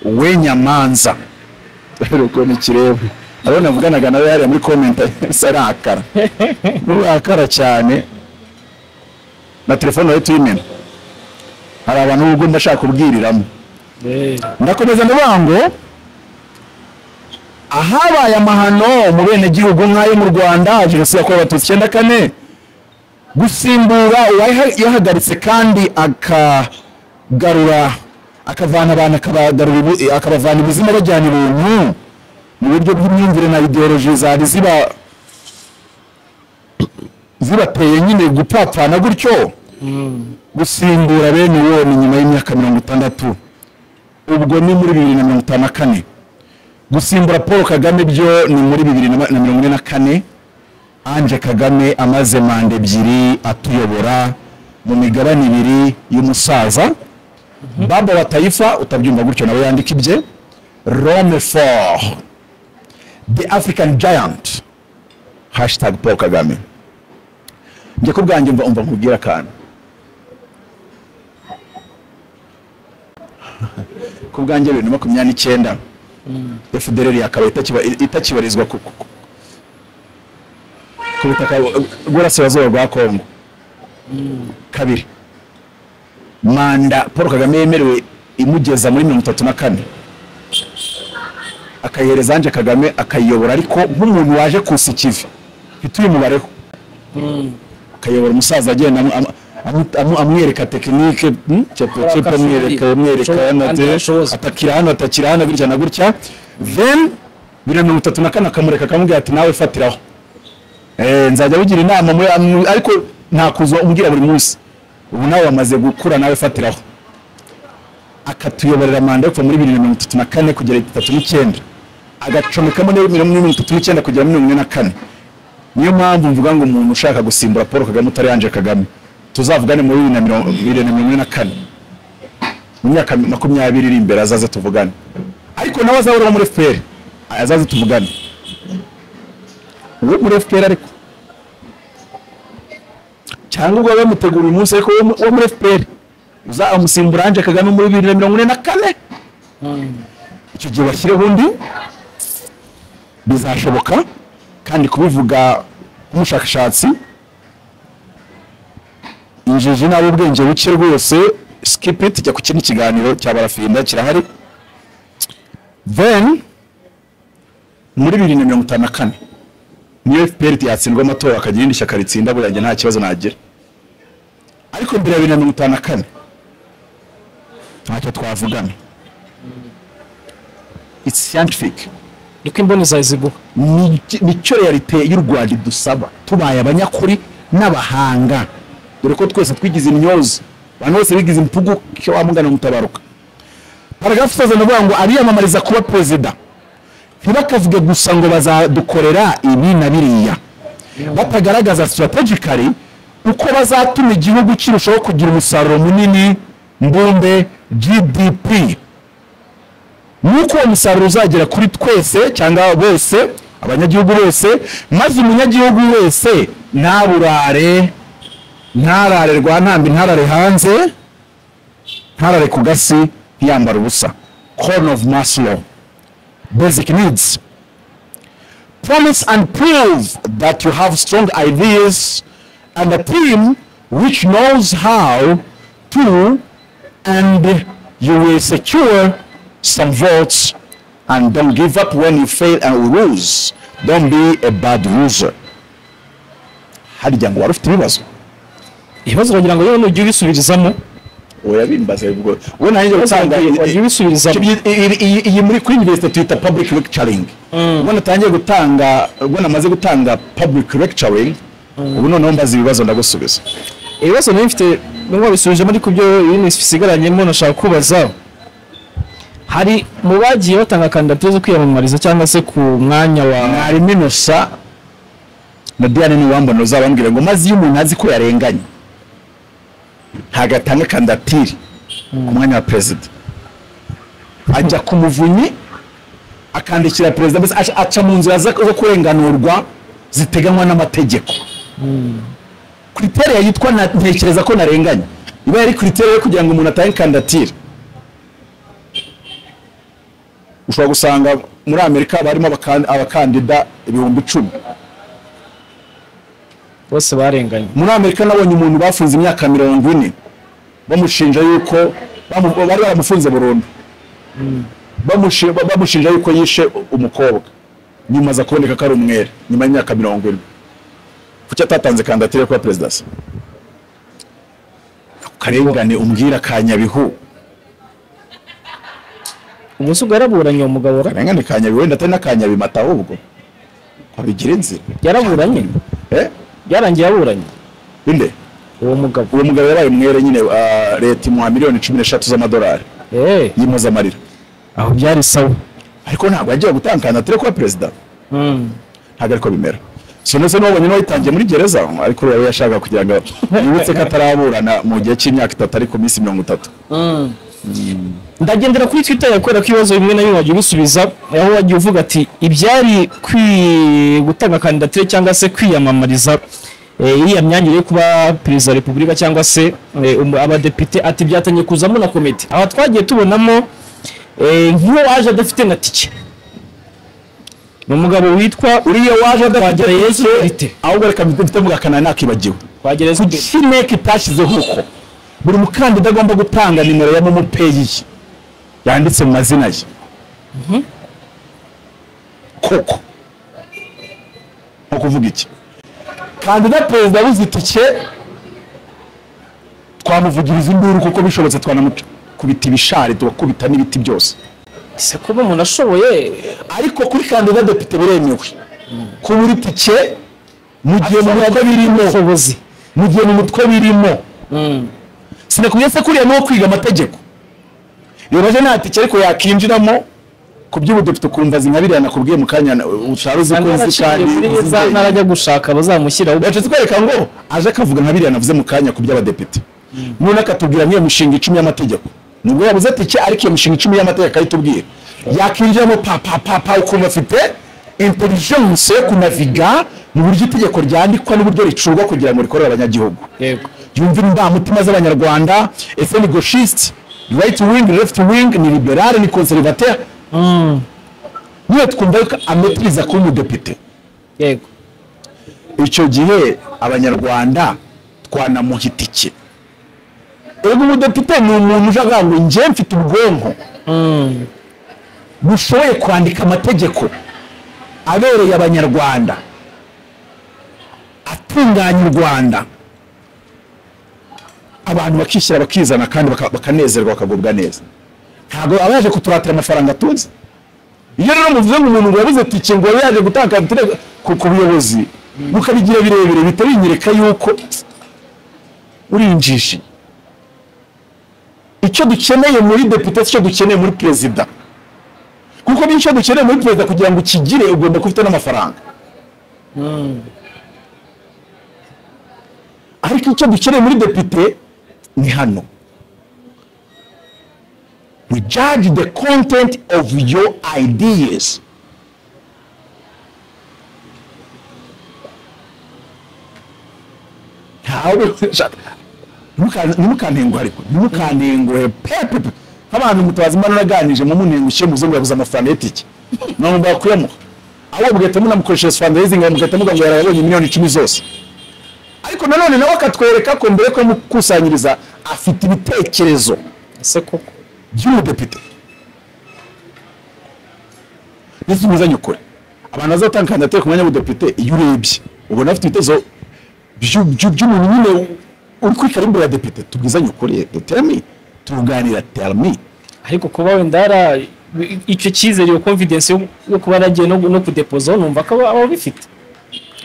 [SPEAKER 1] we nyamanza uko nikireba abo navuganaga nawe hariya muri komenti sarakara nurakara cyane na telefone yawe tuyimena hari abantu ubwo ndashaka kubwiriramo ndakomeza ndavuga ngo ahabaye amahano mu benegihugu nk'ayo mu rwanda jenoside yakorewe abatutsi icyenda kane gusimbura uwayahagaritse kandi akagarura akavana abantu akabagarura ibu- akabavana ibuzima bajyana ibintu mu buryo bw'imyumvire na ideoloji zari ziba zibateye nyine gupfapfana gutyo gusimbura bene uwo ni nyuma y'imyaka mirongo itandatu ubwo ni muri bibiri na mirongo itanu na kane gusimbura paul kagame byo ni muri bibiri na ma- na mirongo ine na kane ange kagame amaze manda ebyiri atuyobora mu migabane ibiri y'umusaza baba wa tayifa utabyumva gutyo nawe yandika ibye rome for the african giant hashtag paul kagame njye ku bwanjye mva umva nkubwira akantu ku bwanjye bibiri na makumyabiri n'icyenda fdr yakabaye itakiba- itakibarizwa ku ku- ku- ku butaka bw'uburasirazuba bwa kongo kabiri manda paul kagame yemerewe imugeza muri mirongo itatu na kane akayihereza ange kagame akayiyobora ariko nk'umuntu waje kusikivi ivi mfite uyu mubareho akayobora umusaza agenda amu- amu- amu- amu- amwereka tekinike hmm, cepekepe
[SPEAKER 2] Akora
[SPEAKER 1] amwereka
[SPEAKER 2] akafundi.
[SPEAKER 1] amwereka
[SPEAKER 2] Ashobora-
[SPEAKER 1] hano
[SPEAKER 2] kandi
[SPEAKER 1] de,
[SPEAKER 2] arashoboza.
[SPEAKER 1] atakira hano atakira hano gutya na gutya then bibiri na mirongo itatu na kane akamureka akamubwira ati nawe fatiraho Eh, nzajya bigira inama muri amu- ariko nta kuza umbwira buri munsi ubu nawe wamaze gukura nawe fatiraho akatuyoborera manda yo kuva muri bibiri na mirongo itatu na kane kugera itatu n'icyenda agacomekamo n'iyo mirongo itatu n'icyenda kugera muri mirongo ine na kane niyo mpamvu mvuga ngo umuntu ushaka gusimbura paul kagame utari Angel kagame tuzavugane muri bibiri na mirongo bibiri na mirongo ine na kane mu myaka makumyabiri iri imbere azaze tuvugane ariko nawe azahora muri fpr azaze tuvugane uwo muri fpr ariko cyangwa ubwo bamutegura uyu munsi ariko uwo mu- uwo muri fpr uzamusimbura Angel kagame muri bibiri na mirongo ine na kane icyo gihe bashyireho undi bizashoboka kandi kubivuga nk'umushakashatsi injiji nabi ubwenge buke rwose skip it jya ku kindi kiganiro cya barafinda kirahari then muri bibiri na mirongo itanu na kane niyo fpr yatsindwa amatora akagira irindi shyaka ritsinda burya nta kibazo nagira ariko mbere ya bibiri na mirongo itanu na kane ntacyo twavugana it's scientific
[SPEAKER 2] niko imboni ziguha
[SPEAKER 1] ni- nicyo realite y'u Rwanda idusaba tubaye abanyakuri n'abahanga dore ko twese twigize imyozo abantu bose bigize impugu cyo wamugana mutabaruka paragrafu isoza ndavuga ngo ariyamamariza kuba perezida ntibakavuge gusa ngo bazadukorera ibi na biriya batagaragaza strategically uko bazatuma igihugu kirushaho kugira umusaruro munini mbumbe gdp nuko uwo musaruro uzagera kuri twese cyangwa bose abanyagihugu bose maze umunyagihugu wese ntaburare ntarare rwantambi ntarare hanze ntarare ku gasi ntiyambara ubusa corn of maslow basic needs promise and prove that you have strong ideas and a team which knows how to and you will secure some votes and don't give up when you fail and lose don't be a bad loser harya ngo wari ufite ibibazo
[SPEAKER 2] ibibazo uragira ngo yewe nujya ubisubirizamo
[SPEAKER 1] oya bimbaze ubwo ubwo nanjye gutanga
[SPEAKER 2] wajya ubisubizamo
[SPEAKER 1] Icyo- iyi- iyi- iyi muri kuri university tuyita public lecturing ubwo natangiye gutanga ubwo namaze gutanga public lecturing ubu noneho mbaza ibibazo ndagusubiza
[SPEAKER 2] ibibazo nari mfite nubwo babisubijemo ariko byo ibindi bisigaranyemo nashaka kubaza hari mu bagiye batanga kandidatire zo kwiyamamariza cyangwa se ku mwanya wa
[SPEAKER 1] mwarimu inosa na diane niwambona uzabambwira ngo maze iyo umuntu azi ko yarenganye ntabwo atanga kandidatire ku mwanya wa perezida ajya ku muvunyi akandikira perezida mbese aca- aca mu nzira zo zo kurenganurwa ziteganywa n'amategeko kriteriya yitwa na- ntekereza ko narenganye iba yari kriteriya yo kugira ngo umuntu atange kandidatire ushobora gusanga muri amerika barimo abakan- abakandida ibihumbi icumi
[SPEAKER 2] bose barenganye
[SPEAKER 1] muri amerika nabonye umuntu bafunze imyaka mirongo ine bamushinja yuko bamu- bari baramufunze burundu Bamushi- ba- bamushinja yuko yishe u- umukobwa nyuma aza kuboneka ko ari umwere nyuma y'imyaka mirongo ine kuki atatanze kandidatire yo kuba perezida se akarengane umbwira ka nyabihu
[SPEAKER 2] ubu se ubwo yaraburanye uwo mugabo ra
[SPEAKER 1] karengane ka nyabihu wenda atari n'akanyabimata ahubwo abigira inzira
[SPEAKER 2] yaraburanye
[SPEAKER 1] eh
[SPEAKER 2] byarangiye yaburanye
[SPEAKER 1] inde
[SPEAKER 2] uwo mugabo
[SPEAKER 1] uwo mugabo yabaye umwere nyine ah, leta imuha miliyoni cumi n'eshatu z'amadolari
[SPEAKER 2] eee
[SPEAKER 1] y'impozamarira
[SPEAKER 2] aho byari sawa
[SPEAKER 1] ariko ntabwo yagiye gutanga kandidatire kuba perezida
[SPEAKER 2] Mm.
[SPEAKER 1] ntabwo ariko bimera sinese n'uwabonye n'uwayitangiye muri gereza ariko yaba yashaka kugira ngo yibutse ko ataraburana mu gihe cy'imyaka itatu ari ku minsi mirongo itatu
[SPEAKER 2] ndagendera kuri twitter yawe kubera ko ibibazo bimwe na bimwe wagiye ubisubiza aho wagiye uvuga ati ibyari kwi gutanga kandidatire cyangwa se kwiyamamariza eh, iriya myanya yo kuba perezida wa repubulika cyangwa se eh, umu- abadepite ati byatangiye kuzamo na komite aha twagiye tubonamo eh, nk'uwo waje adafite na tike ni umugabo witwa
[SPEAKER 1] uriya waje
[SPEAKER 2] Twagirayezu
[SPEAKER 1] adafite
[SPEAKER 2] Marite.
[SPEAKER 1] ahubwo reka mfite mugakana nakibagiwe
[SPEAKER 2] twagereza
[SPEAKER 1] ku
[SPEAKER 2] imbere
[SPEAKER 1] kineke itashyizeho uko buri mukandida agomba gutanga nimero ya momo peyi ye yanditse mu mazina ye koko ni ukuvuga iki kandida perezida w'izitike twamuvugiriza induru kuko bishobotse twanamukubita ibishari tugakubita n'ibiti byose
[SPEAKER 2] se kuba umuntu ashoboye
[SPEAKER 1] ariko kuri kandida depite biremewe ku buri tike mu gihe mu bigo birimo
[SPEAKER 2] ubushobozi
[SPEAKER 1] mu gihe mu mutwe birimo sinakubwiye se kuriya nuwo kwiga amategeko yoroje nta tike ariko yakinjiramo ku by'ubudepite ukumva zinkabiriya nakubwiye mu kanya na- ushara uzi ko nzi kandi uzi
[SPEAKER 2] neza
[SPEAKER 1] ubwenge.
[SPEAKER 2] n'abajya gushaka bazamushyiraho
[SPEAKER 1] leta zikwereka ngo aje akavuga nka biriya navuze mu kanya ku by'abadepite none akatubwira nk'iyo mishinga icumi y'amategeko nubwo yabuze tike ariko iyo mishinga icumi y'amategeko akayitubwira yakinjiramo pa pa pa pa ukuntu afite intelligence yo kunaviga mu buryo itegeko ryandikwa n'uburyo ricurwa kugira ngo rikorere abanyagihugu
[SPEAKER 2] yego
[SPEAKER 1] yumvira indamutima z'abanyarwanda ese ni gauchiste right wing left wing ni liberal ni conservateur niyo twumva yuko ametiriza kuba umudepite
[SPEAKER 2] yego
[SPEAKER 1] icyo gihe abanyarwanda twanamuha itike ego umudepite ni umuntu uje avuga ngo njye mfite ubwonko bushoboye kwandika amategeko abereye abanyarwanda atunganya u rwanda abantu bakishyira bakizana kandi baka- bakanezerwa bakagubwa neza ntabwo aba yaje kuturatira amafaranga atunze iyo rero muvuze ngo umuntu ngo yabuze tike ngo yari yaje gutanga kantine ku ku buyobozi mukabigira birebire bihita binyereka yuko urinjije icyo dukeneye muri depite si cyo dukeneye muri perezida kuko n'icyo dukeneye muri perezida kugira ngo ukigire ugomba kuba ufite n'amafaranga ariko icyo dukeneye muri depite ni hano we judge the content of your ideas. Ntawe shaka. Ntimukan- ntimukantenguhe ariko ntimukantenguhe pepepe nk'abantu mutabazi mbana uraganije mumunengushye muzungu yabuze amafaranga y'itike none bakwiyemuha ahubwo mugahita munamukoresha fundraising mugahita muvuga ngo yarayabonye miliyoni icumi zose ariko nanone nawe akatwereka ko mbere ko yamukusanyiriza afite ibitekerezo
[SPEAKER 2] ese koko
[SPEAKER 1] by'umudepite ndetse umuzanye ukuri abantu bazatanga kandidatire ku mwanya w'ubudepite iyo urebye ubona afite ibitezo byu- byu- by'umuntu nyine uri kuri karimbo ya depite tubwizanye ukuri duterami tuganira terami
[SPEAKER 2] ariko kuba wenda yara icyo cyizere iyo confidence yo- yo kuba yaragiye no no kudepozaho numva ko aba aba abifite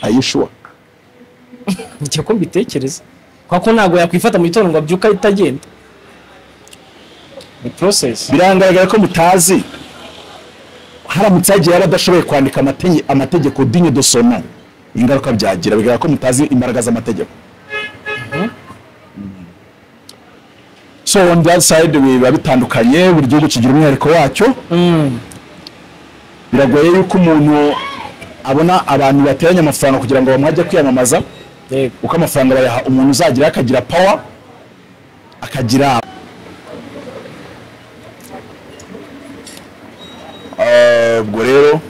[SPEAKER 1] ayishuwa
[SPEAKER 2] nicyo ko mbitekereza kuko ntabwo yakwifata mu gitondo ngo abyuke ahita agenda ni process
[SPEAKER 1] biragaragara ko mutazi haramutse hagiye yari adashoboye kwandika amate- amategeko dinye de sono ingaruka byagira bigaragara ko mutazi imbaraga z'amategeko so on the other side biba bitandukanye buri gihugu kigira umwihariko wacyo biragoye yuko umuntu abona abantu bateranye amafaranga kugira ngo bamuhajye kwiyamamaza
[SPEAKER 2] yego
[SPEAKER 1] uko amafaranga bayaha umuntu uzagira akagira power akagira Eh, ubwo rero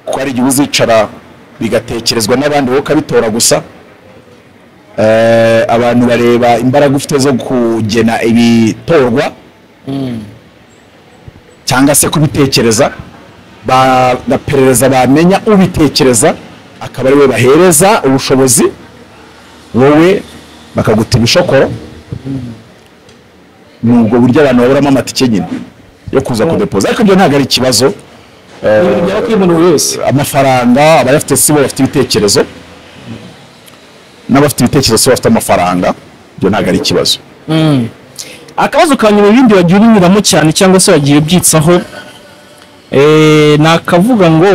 [SPEAKER 1] ko ari igihe uzicara bigatekerezwa n'abandi wowe ukabitora gusa Eh, abantu bareba imbaraga ufite zo kugena ibitorwa cyangwa se kubitekereza bagaperereza bamenya ubitekereza akaba ariwe bahereza ubushobozi wowe bakaguta ibishokoro ni ubwo buryo abantu baburamo amatike nyine yo kuza kudepoza ariko ibyo ntabwo ari ikibazo
[SPEAKER 2] ibintu byaba kuri buri wese
[SPEAKER 1] amafaranga abayafite si bo bafite ibitekerezo n'abafite ibitekerezo si bo bafite amafaranga ibyo ntabwo ari ikibazo
[SPEAKER 2] akabazo ka nyuma ibindi wagiye ubinyuramo cyane cyangwa se wagiye ubyitsaho eh, ni akavuga ngo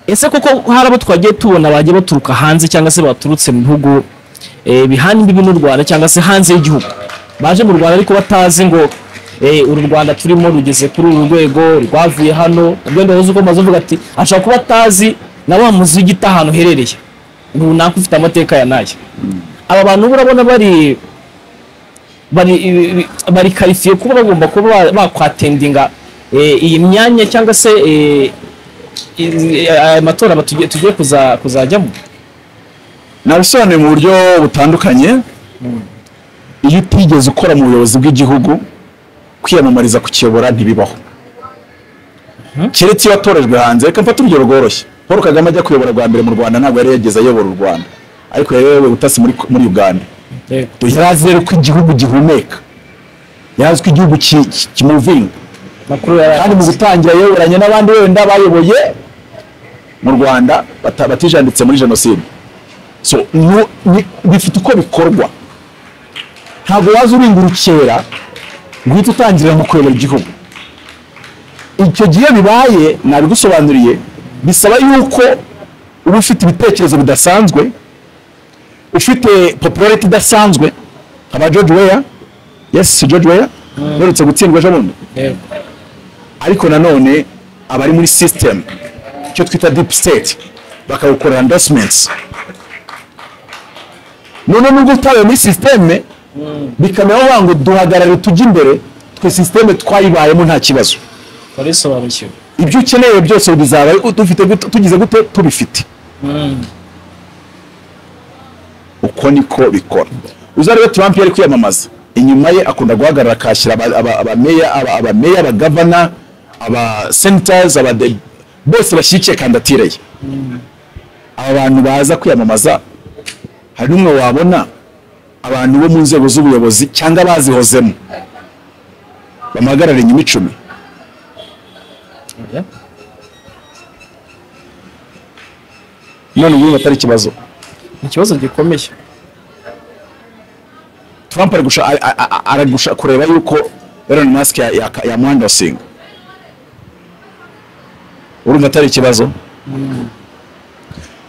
[SPEAKER 2] ese koko hari abo twagiye tubona bagiye baturuka hanze cyangwa se baturutse mu bihugu eh, bihana imbibi n'u rwanda cyangwa se hanze y'igihugu baje mu rwanda ariko batazi ngo eh, uru rwanda turimo rugeze kuri uru rwego rwavuye hano urwego ruzi uko maze uvuga ati ashobora kuba atazi na wa muziki utaha ahantu uherereye runaka ufite amateka ya n'aya aba bantu uba urabona bari bari bari karifiye kuba bagomba kuba ba- bakwatendinga eh, iyi myanya cyangwa se eh, izi- aya matora batugiye- tugiye kuza- kuzajyamo
[SPEAKER 1] nabisobanuye mu buryo butandukanye iyo utigeze ukora mu buyobozi bw'igihugu kwiyamamariza kukiyobora ntibibaho keretse iyo watorejwe hanze reka mfate urugero rworoshye paul kagame ajya kuyobora bwa mbere mu rwanda ntabwo yari yageze ayobora u rwanda ariko yayoboye ubutasi muri muri uganda yari azi rero ko igihugu gihumeka yari azi ko igihugu ki- ki- kimuvinga
[SPEAKER 3] makuru yari
[SPEAKER 1] kandi mu gutangira yayoboranye n'abandi wenda bayoboye mu rwanda bata- batijanditse muri jenoside so nu- ni- bifite uko bikorwa ntabwo waza urungurukera ngo uhite utangirira mu kuyobora igihugu icyo gihe bibaye nabigusobanuriye bisaba yuko uba ufite ibitekerezo bidasanzwe ufite popularity idasanzwe aba George Weah yes George Weah uherutse gutsindwa ejo bundi ariko nanone abari muri system icyo twita deep state bakawukorera endorsements none nubwo utabaye muri systeme bikamera wagira ngo duhagarare tujye imbere twe systeme twayibayemo nta kibazo
[SPEAKER 3] twarisobanukiwe
[SPEAKER 1] ibyo ukeneye byose bizaba dufite gute- tugize gute tubifite uko niko bikora uza rero Trump yari kwiyamamaza inyuma ye akunda guhagarara akashyira aba- aba- abameya aba- abameya abagavana abasenators abade bose bashyigikiye kandidatire ye aba bantu baza kwiyamamaza hari n'umwe wabona abantu bo mu nzego z'ubuyobozi cyangwa bazihozemo bamuhagarara inyuma icumi none ubu atari ikibazo
[SPEAKER 3] ikibazo gikomeye
[SPEAKER 1] Trump ari gusha- a- a- a- aragusha kureba yuko Elon Musk ya- ya- yamuhandasinga urumva atari ikibazo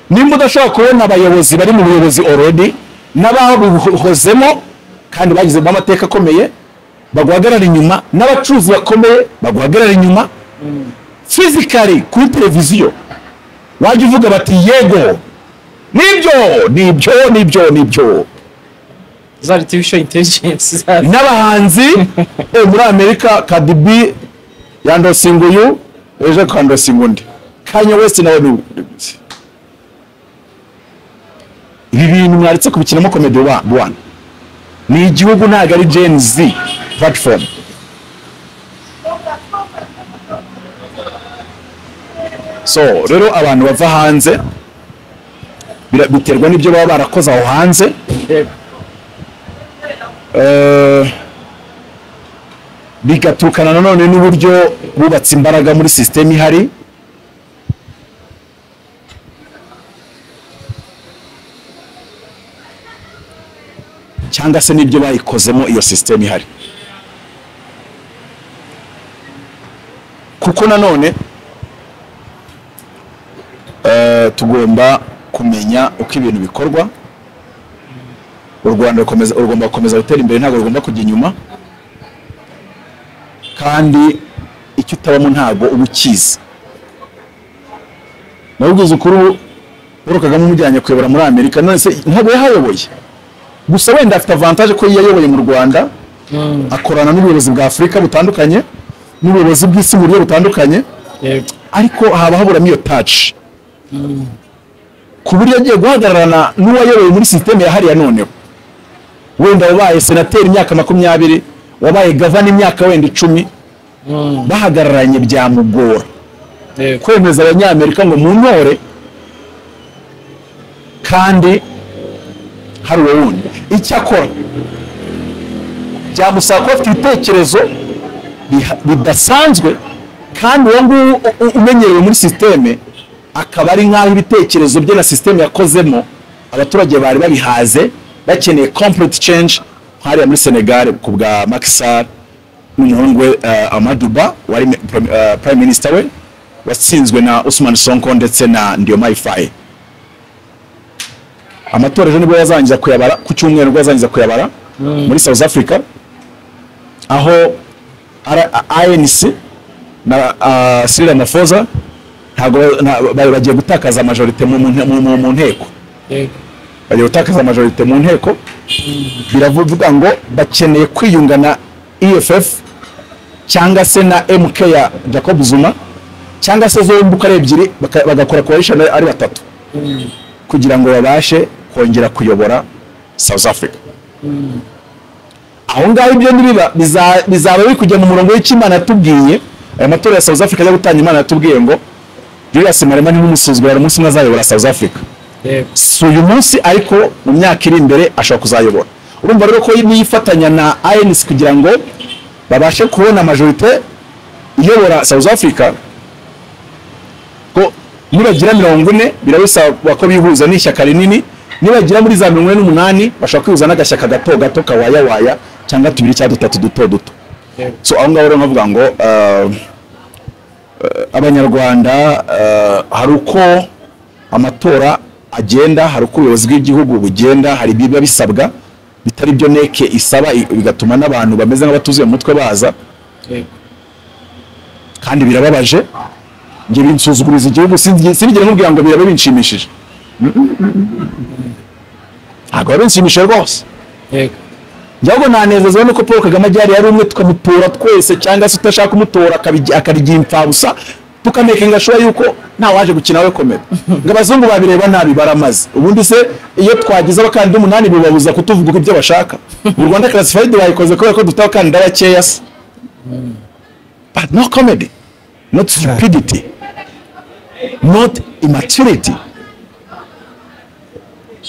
[SPEAKER 1] nimba udashobora kubona abayobozi bari mu buyobozi already n'ababihozemo kandi bagizemo amateka akomeye baguhagarara inyuma n'abacuruzi bakomeye baguhagarara inyuma fizikari kuri televiziyo wajya uvuga bati yego nibyo nibyo nibyo nibyo
[SPEAKER 3] za artificial intelligence za
[SPEAKER 1] n'abahanzi eh, muri amerika kadibi yandosinga uyu ejo akandosinga undi kanye wese nawe ni ibi bintu mwaretse kubikinamo komedi wana ni igihugu ntabwo ari gen z platform so rero abantu bava hanze bira- biterwa n'ibyo baba barakoze aho hanze Eh, bigatukana nanone n'uburyo bubatse imbaraga muri sisiteme ihari cyangwa se n'ibyo bayikozemo iyo sisiteme ihari kuko nanone eh, tugomba kumenya uko ibintu bikorwa u rwanda rukomeza- rugomba gukomeza gutera imbere ntabwo rugomba kujya inyuma kandi icyo utabamo ntabwo uba ukizi nabibwiza ukuri paul kagame umujyanye kuyobora muri amerika none se ntabwo yahayoboye gusa wenda afite avantaje ko yayoboye mu rwanda akorana n'ubuyobozi bwa afurika butandukanye n'ubuyobozi bw'isi mu buryo butandukanye
[SPEAKER 3] yego
[SPEAKER 1] ariko haba haburamo iyo taci ku buryo agiye guhagararana n'uwayoboye muri sisiteme ya hariya noneho wenda wabaye senateri imyaka makumyabiri wabaye gavana imyaka wenda icumi bahagararanye byamugora
[SPEAKER 3] yego
[SPEAKER 1] kwemeza abanyamerika ngo muntore kandi hari uwo wundi icyo akora byamusaba kuba afite ibitekerezo biha- bidasanzwe kandi uwo nguwo u- u- umenyerewe muri sisiteme akaba ari nk'aho ibitekerezo bye na sisiteme yakozemo abaturage bari babihaze bakeneye complete change hariya muri senegal ku bwa makisar n'umuhungu we eh, amaduba wari me- prim- eh, prime minister we watsinzwe na Usman Sonko ndetse na Diomaye Faye amatora ejo nibwo yazarangiza kuyabara ku cyumweru nibwo yazarangiza kuyabara muri South Africa aho ara- a- ANC na ah, Cyril Ramaphosa ntabwo nta- bari bagiye gutakaza majorite mu- mu mu- mu- mu nteko
[SPEAKER 3] yego
[SPEAKER 1] bagiye gutakaza majorite mu nteko biravuga ngo bakeneye kwiyunga na EFF cyangwa se na MK ya Jacob Zuma cyangwa se zombi uko ari ebyiri baka- bagakora coalition ari batatu kugira ngo babashe kongera kuyobora South Africa
[SPEAKER 3] aho ngaho ibyo ntibiba biza- bizaba biri kujya mu murongo w'ikimana yatubwiye
[SPEAKER 1] aya matora ya South Africa ajya gutangira imana yatubwiye ngo Julius Malema ni umusuzugura umunsi umwe azayobora South Africa si uyu munsi ariko mu myaka iri imbere ashobora kuzayobora urumva rero ko niyifatanya na ANC kugira ngo babashe kubona majorite iyobora South Africa ko nibagira mirongo ine birabisaba ko bihuza n'ishyaka rinini nibagira muri za mirongo ine n'umunani bashobora kwihuza n'agashyaka gato gato kawayawaya cyangwa tubiri cyangwa dutatu duto duto so aho ngaho rero nkavuga ngo uh, uh, abanyarwanda uh, hari uko amatora agenda hari uko ubuyobozi bw'igihugu bugenda hari ibiba bisabwa bitari byo neke isaba i- bigatuma n'abantu bameze nk'abatuzuye mu mutwe baza kandi birababaje njye binsuzuguriza igihugu sinzi- sinigere nkubwira ngo biraba binshimishije ntabwo biba binshimishije rwose njyaho nanezezwa nuko paul kagame ajyari yari umwe tukamutora twese cyangwa se utashaka umutora akabigi- akarya imfabusa tukamekenga shura yuko ntawaje gukina we komera ngo abazungu babireba nabi baramaze ubundi se iyo twagize abakandida umunani bibabuza kutuvuga ibyo bashaka mu rwanda classified bayikoze kubera ko dufite abakandida bakeya se but no comedy not stupidity not immaturity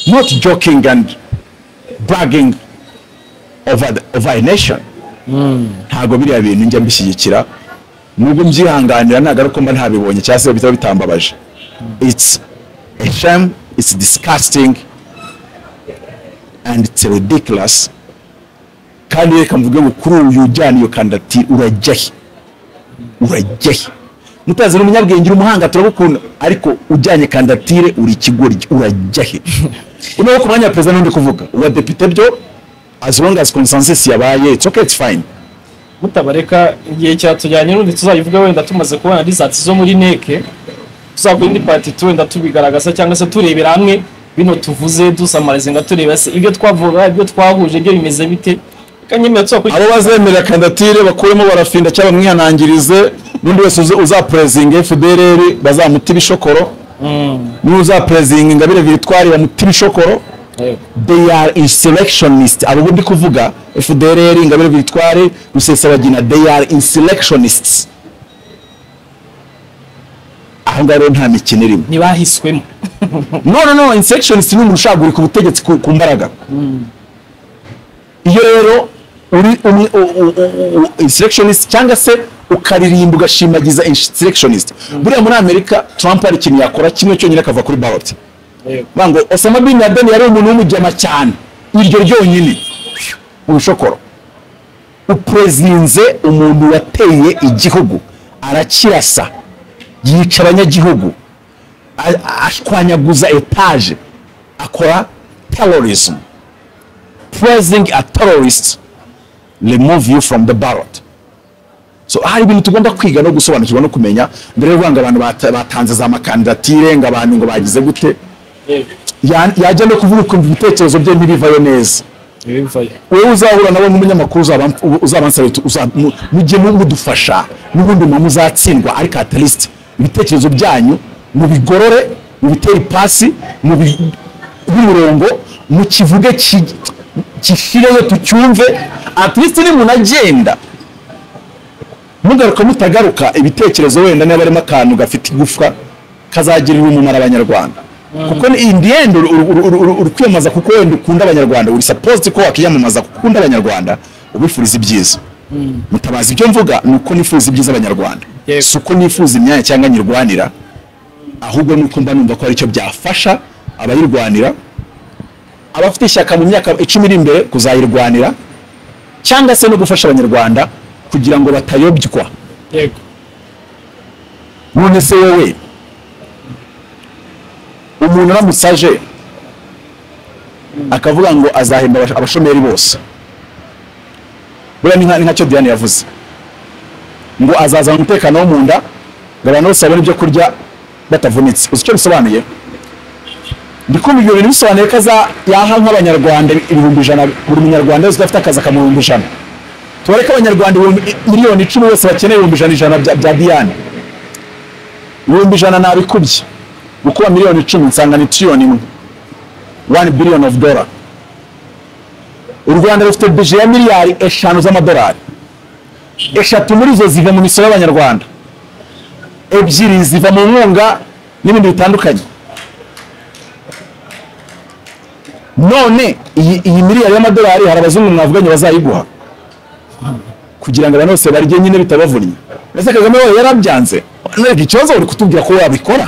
[SPEAKER 1] not joking and bragging over, the, over a nation ntabwo biriya bintu njya mbishyigikira nubwo mbyihanganira ntabwo ari uko mba ntabibonye cyangwa se bitaba bitambabaje it's a shame it's disgusting and it's ridiculous kandi reka mvuge ngo kuri uyu ujyana iyo kandidatire urajya he urajya he mutazi ni umunyabwenge uri umuhanga turagukunda ariko ujyanye kandidatire uri ikigoryi urajya he unaho ku mwanya wa perezida n'undi kuvuga uwa depite byo as long as consensus yabaye it's okay it's fine
[SPEAKER 3] mutabareka igihe cyatujyanye n'undi tuzayivuga wenda tumaze kubona lisansi zo muri neke tuzakora indi pati tu wenda tubigaragaza cyangwa se turebera hamwe bino tuvuze dusamariza nga tureba se ibyo twavuga ibyo twahuje byo bimeze bite kandi nyemera tuzakurikiza
[SPEAKER 1] abo bazemera kandidatire bakuremo barafinda cyangwa bamwihanangirize n'undi wese uza- uzapurezinga fdrr bazamuta ibishokoro n'uzapurezinga ingabire victoire bamuta ibishokoro
[SPEAKER 3] Yego.
[SPEAKER 1] they are insurrectionist abo undi kuvuga fdrr ingabire victoire rusesabagina they are insurrectionists aho ngaho rero nta mikino irimo
[SPEAKER 3] ntibahiswemo
[SPEAKER 1] no no no insurrectionist ni umuntu ushaka guhirika ubutegetsi ku, ku mbaraga iyo rero uri umwe u- u- u- u- insurrectionist cyangwa se ukaririmba ugashimagiza insurrectionist buriya muri amerika trump hari ikintu yakora kimwe cyonyine akava kuri ballot Bavuga ngo osama bin laden yari umuntu w'umugema cyane iryo ryonyine urushokoro uprezinze umuntu wateye igihugu arakirasa yica abanyagihugu a- a- ashwanyaguza etaje akora terrorism praising a terrorist remove you from the ballot so hari ibintu tugomba kwiga no gusobanukirwa no kumenya mbere yo kuvuga ngo abantu bata- batanze za makandidatire ngo abantu ngo bagize gute Ya- yajya no kuvuga ukumva ibitekerezo bye ntibivayo neza wowe uzahura nabo nk'umunyamakuru uzaba- u- uzabansaba uti, uza- mu- mujye mu- mudufasha n'ubundi mama muzatsindwa ariko atarisite ibitekerezo byanyu mubigorore mubitere ipasi mubi- nk'umurongo mukivuge ki- gishireyo tucyumve atirisite ni umuntu agenda mugaruka mutagaruka ibitekerezo wenda niba harimo akantu gafite igufwa kazagirira umumaro abanyarwanda kuko ni in the end uri- uri uri- uri- uri kwiyamamaza kuko wenda ukunda abanyarwanda uri supposed ko wakiyamamaza kuko ukunda abanyarwanda ubifuriza ibyiza mutabazi ibyo mvuga ni uko nifuza ibyiza abanyarwanda
[SPEAKER 3] Yego.
[SPEAKER 1] si uko nifuza imyanya cyangwa nyirwanira ahubwo ni uko mba numva ko hari icyo byafasha abayirwanira abafite ishyaka mu myaka icumi iri imbere kuzayirwanira cyangwa se no gufasha abanyarwanda kugira ngo batayobywa
[SPEAKER 3] yego
[SPEAKER 1] none se wowe umuntu aramutse aje akavuga ngo azahemba abasho- abashomeri bose buriya ni nka- ni nkacyo diane yavuze ngo azazana umutekano wo mu nda ngo abantu bose babone ibyo kurya batavunitse uzi icyo bisobanuye ndikumva ibyo bintu bisobanuye ko aza yaha nk'abanyarwanda ibihumbi ijana buri munyarwanda wese udafite akazi akamuhumbi ijana tubare ko abanyarwanda ibihumbi- miliyoni icumi bose bakeneye ibihumbi ijana ijana bya bya diane ibihumbi ijana nabikubye gukuba miliyoni icumi nsanga ni tiriyoni imwe one billion of dollar u rwanda rufite bije ya miliyari eshanu z'amadolari eshatu muri zo ziva mu misoro y'abanyarwanda ebyiri ziva mu nkunga n'ibindi bitandukanye none iyi iyi miliyari y'amadolari hari abazungu mwavuganye bazayiguha kugira ngo abantu bose barye nyine bitabavunnye ese kagame wowe yarabyanze ntabwo ikibazo uri kutubwira ko wabikora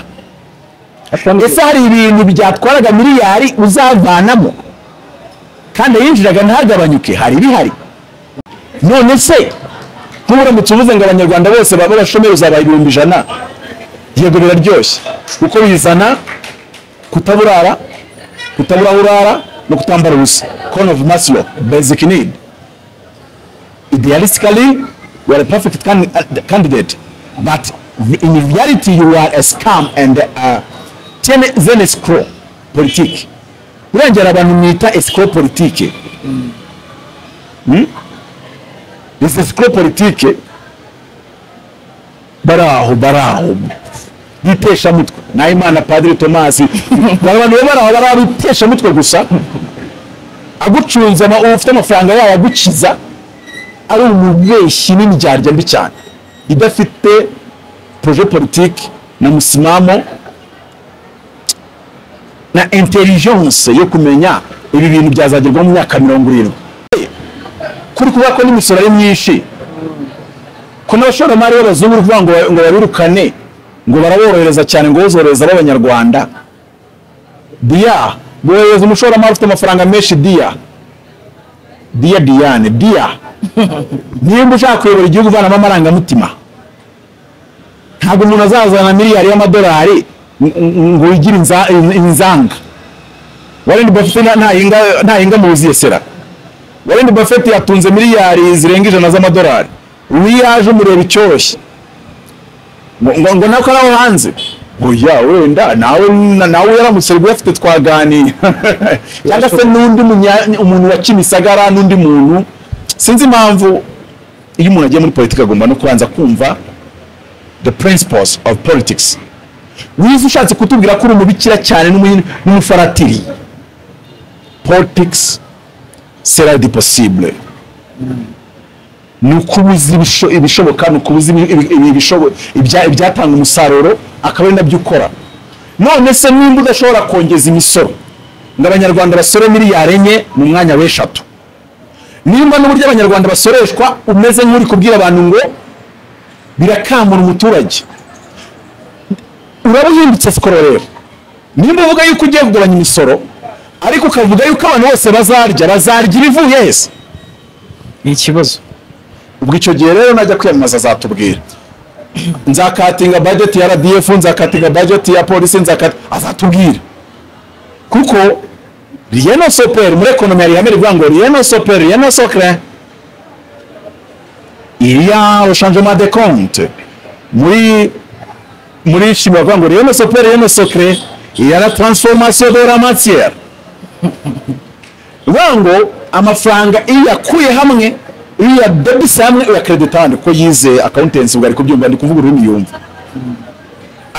[SPEAKER 1] ese hari ibintu byatwaraga miliyari uzavanamo kandi yinjiraga ntagabanyuke hari bihari none se nk'uburamutse uvuze ngo abanyarwanda bose baba abashomeri uzabaha ibihumbi ijana yego biraryoshye kuko bizana kutaburara kutabura aho urara no kutambara ubusa corn of maslow basic need idealistically you are a perfect can- uh, candidate but in reality you are a scam and a tene- then a scroll politique urengera abantu mwita escrow politique Hmm? this escrow politique bari aho bari aho biteshamutwe nahimana padiri tomasi bari abantu bari aho bari aho biteshamutwe gusa agucunze ama- ufite amafaranga yawe agukiza ari umubeshyi n'indyarya mbi cyane idafite projet politique na musimamo na intelligence yo kumenya ibi bintu byazagerwaho mu myaka mirongo irindwi kuri kuvuga ko n'imisoro ari myinshi ko n'abashoramari b'abazungu uri kuvuga ngo ngo babirukane ngo baraborohereza cyane ngo bozorohereza b'abanyarwanda diya bohereza umushoramari ufite amafaranga menshi diya diya diyane diya nimba ushaka kuyobora igihugu uvanamo amarangamutima ntabwo umuntu azazana miliyari y'amadolari ng- ng- ngo yigire inza- in- inzanga warren buffett nta- ntahinga ntahinga mu buziyesera warren buffett yatunze miliyari zirenga ijana z'amadolari uyu yaje umureba icyoroshye ngo- ngo ngo nako araho hanze oya wenda nawe na- nawe yaramutse rwose afite twaganiye cyangwa se n'undi munya- umuntu wa kimisagara n'undi muntu sinzi impamvu iyo umuntu agiye muri politiki agomba no kubanza kumva the principles of politics wize ushatse kutubwira ko uri umubikira cyane n'umu- n'umufaratiri politics sera di possible ni ukubuza ibishoboka ni ukubuza ibi- ibi- ibi- ibishobo- ibya- ibyatanga umusaruro akaba ari nabyo ukora none se nimba udashobora kongeza imisoro ngo abanyarwanda basore miliyari enye mu mwanya w'eshatu nimba n'uburyo abanyarwanda basoreshwa umeze nk'uri kubwira abantu ngo birakamura umuturage uraba uhindutse sikoro rero nimba uvuga yuko ugiye kugabanya imisoro ariko ukavuga yuko abantu bose bazarya bazarya ibivuye hese
[SPEAKER 2] ni ikibazo
[SPEAKER 1] ubwo icyo gihe rero najya kwiyamamaza azatubwira nzakatinga budget ya rdf nzakatinga budget ya polisi nzakati azatubwira kuko rien ne s'opere muri ekonomi hari ihame rivuga ngo rien ne s'opere rien ne s'ocre il y a le changement de compte muri muri shimi bavuga ngo rien ne s'opere rien ne s'ocre il y a la transformation de la matière bivuga ngo amafaranga iyo yakuye hamwe iyo yadebise hamwe uyakeredita ahandi kuko yize akawuntensi ubwo ari kubyumva ndi kuvuga ururimi yumva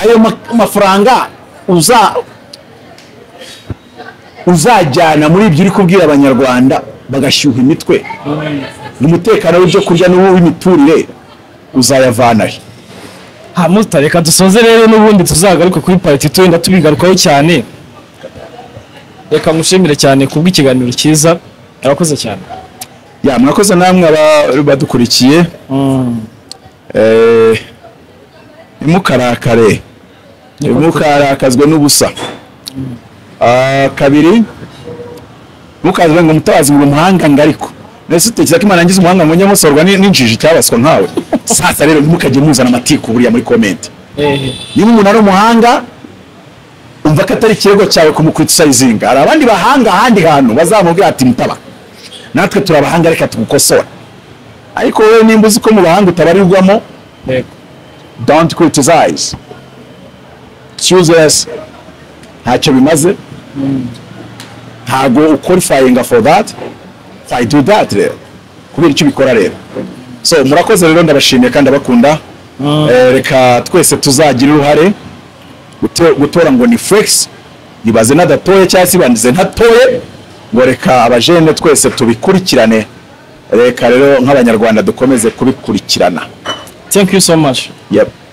[SPEAKER 1] ayo ma- mafaranga uza uzajyana muri ibyo uri kubwira abanyarwanda bagashyuha imitwe umutekano w'ibyo kurya n'uw'imiturire uzayavanahe
[SPEAKER 3] ha mutareka dusoze rero n'ubundi tuzagaruke kuri pariti wenda tubigarukaho cyane reka mushimire cyane kubw'ikiganiro cyiza arakoze cyane
[SPEAKER 1] ya mwakoze namwe aba- badukurikiye Eh, ntimukarakare ntimukarakazwe n'ubusa Ah, kabiri ntukaze ngo mutabazi ngo umuhanga ngariko nese utekereza ko imana yangize umuhanga ngo njye musorwa ni- n'injiji cyabaswa nkawe sasa rero ntimukajye muzana amatiku buriya muri komenti niba umuntu ari umuhanga umva ko atari ikirego cyawe kumukriticizinga hari abandi bahanga ahandi hantu bazamubwira ati mutaba natwe turabahanga reka tugukosora ariko wowe nimba uzi ko mu bahanga utabarirwamo
[SPEAKER 3] Yego.
[SPEAKER 1] don't criticize It's useless ntacyo bimaze ntago qualifying for that I do that rero kubera icyo ubikora rero so murakoze rero ndabashimiye kandi abakunda reka twese tuzagira uruhare Guto- gutora ngo ni flex nibaze n'adatoye cyangwa se bandize ntatoye ngo reka abajene twese tubikurikirane reka rero nk'abanyarwanda dukomeze kubikurikirana
[SPEAKER 3] thank you so much
[SPEAKER 1] yep.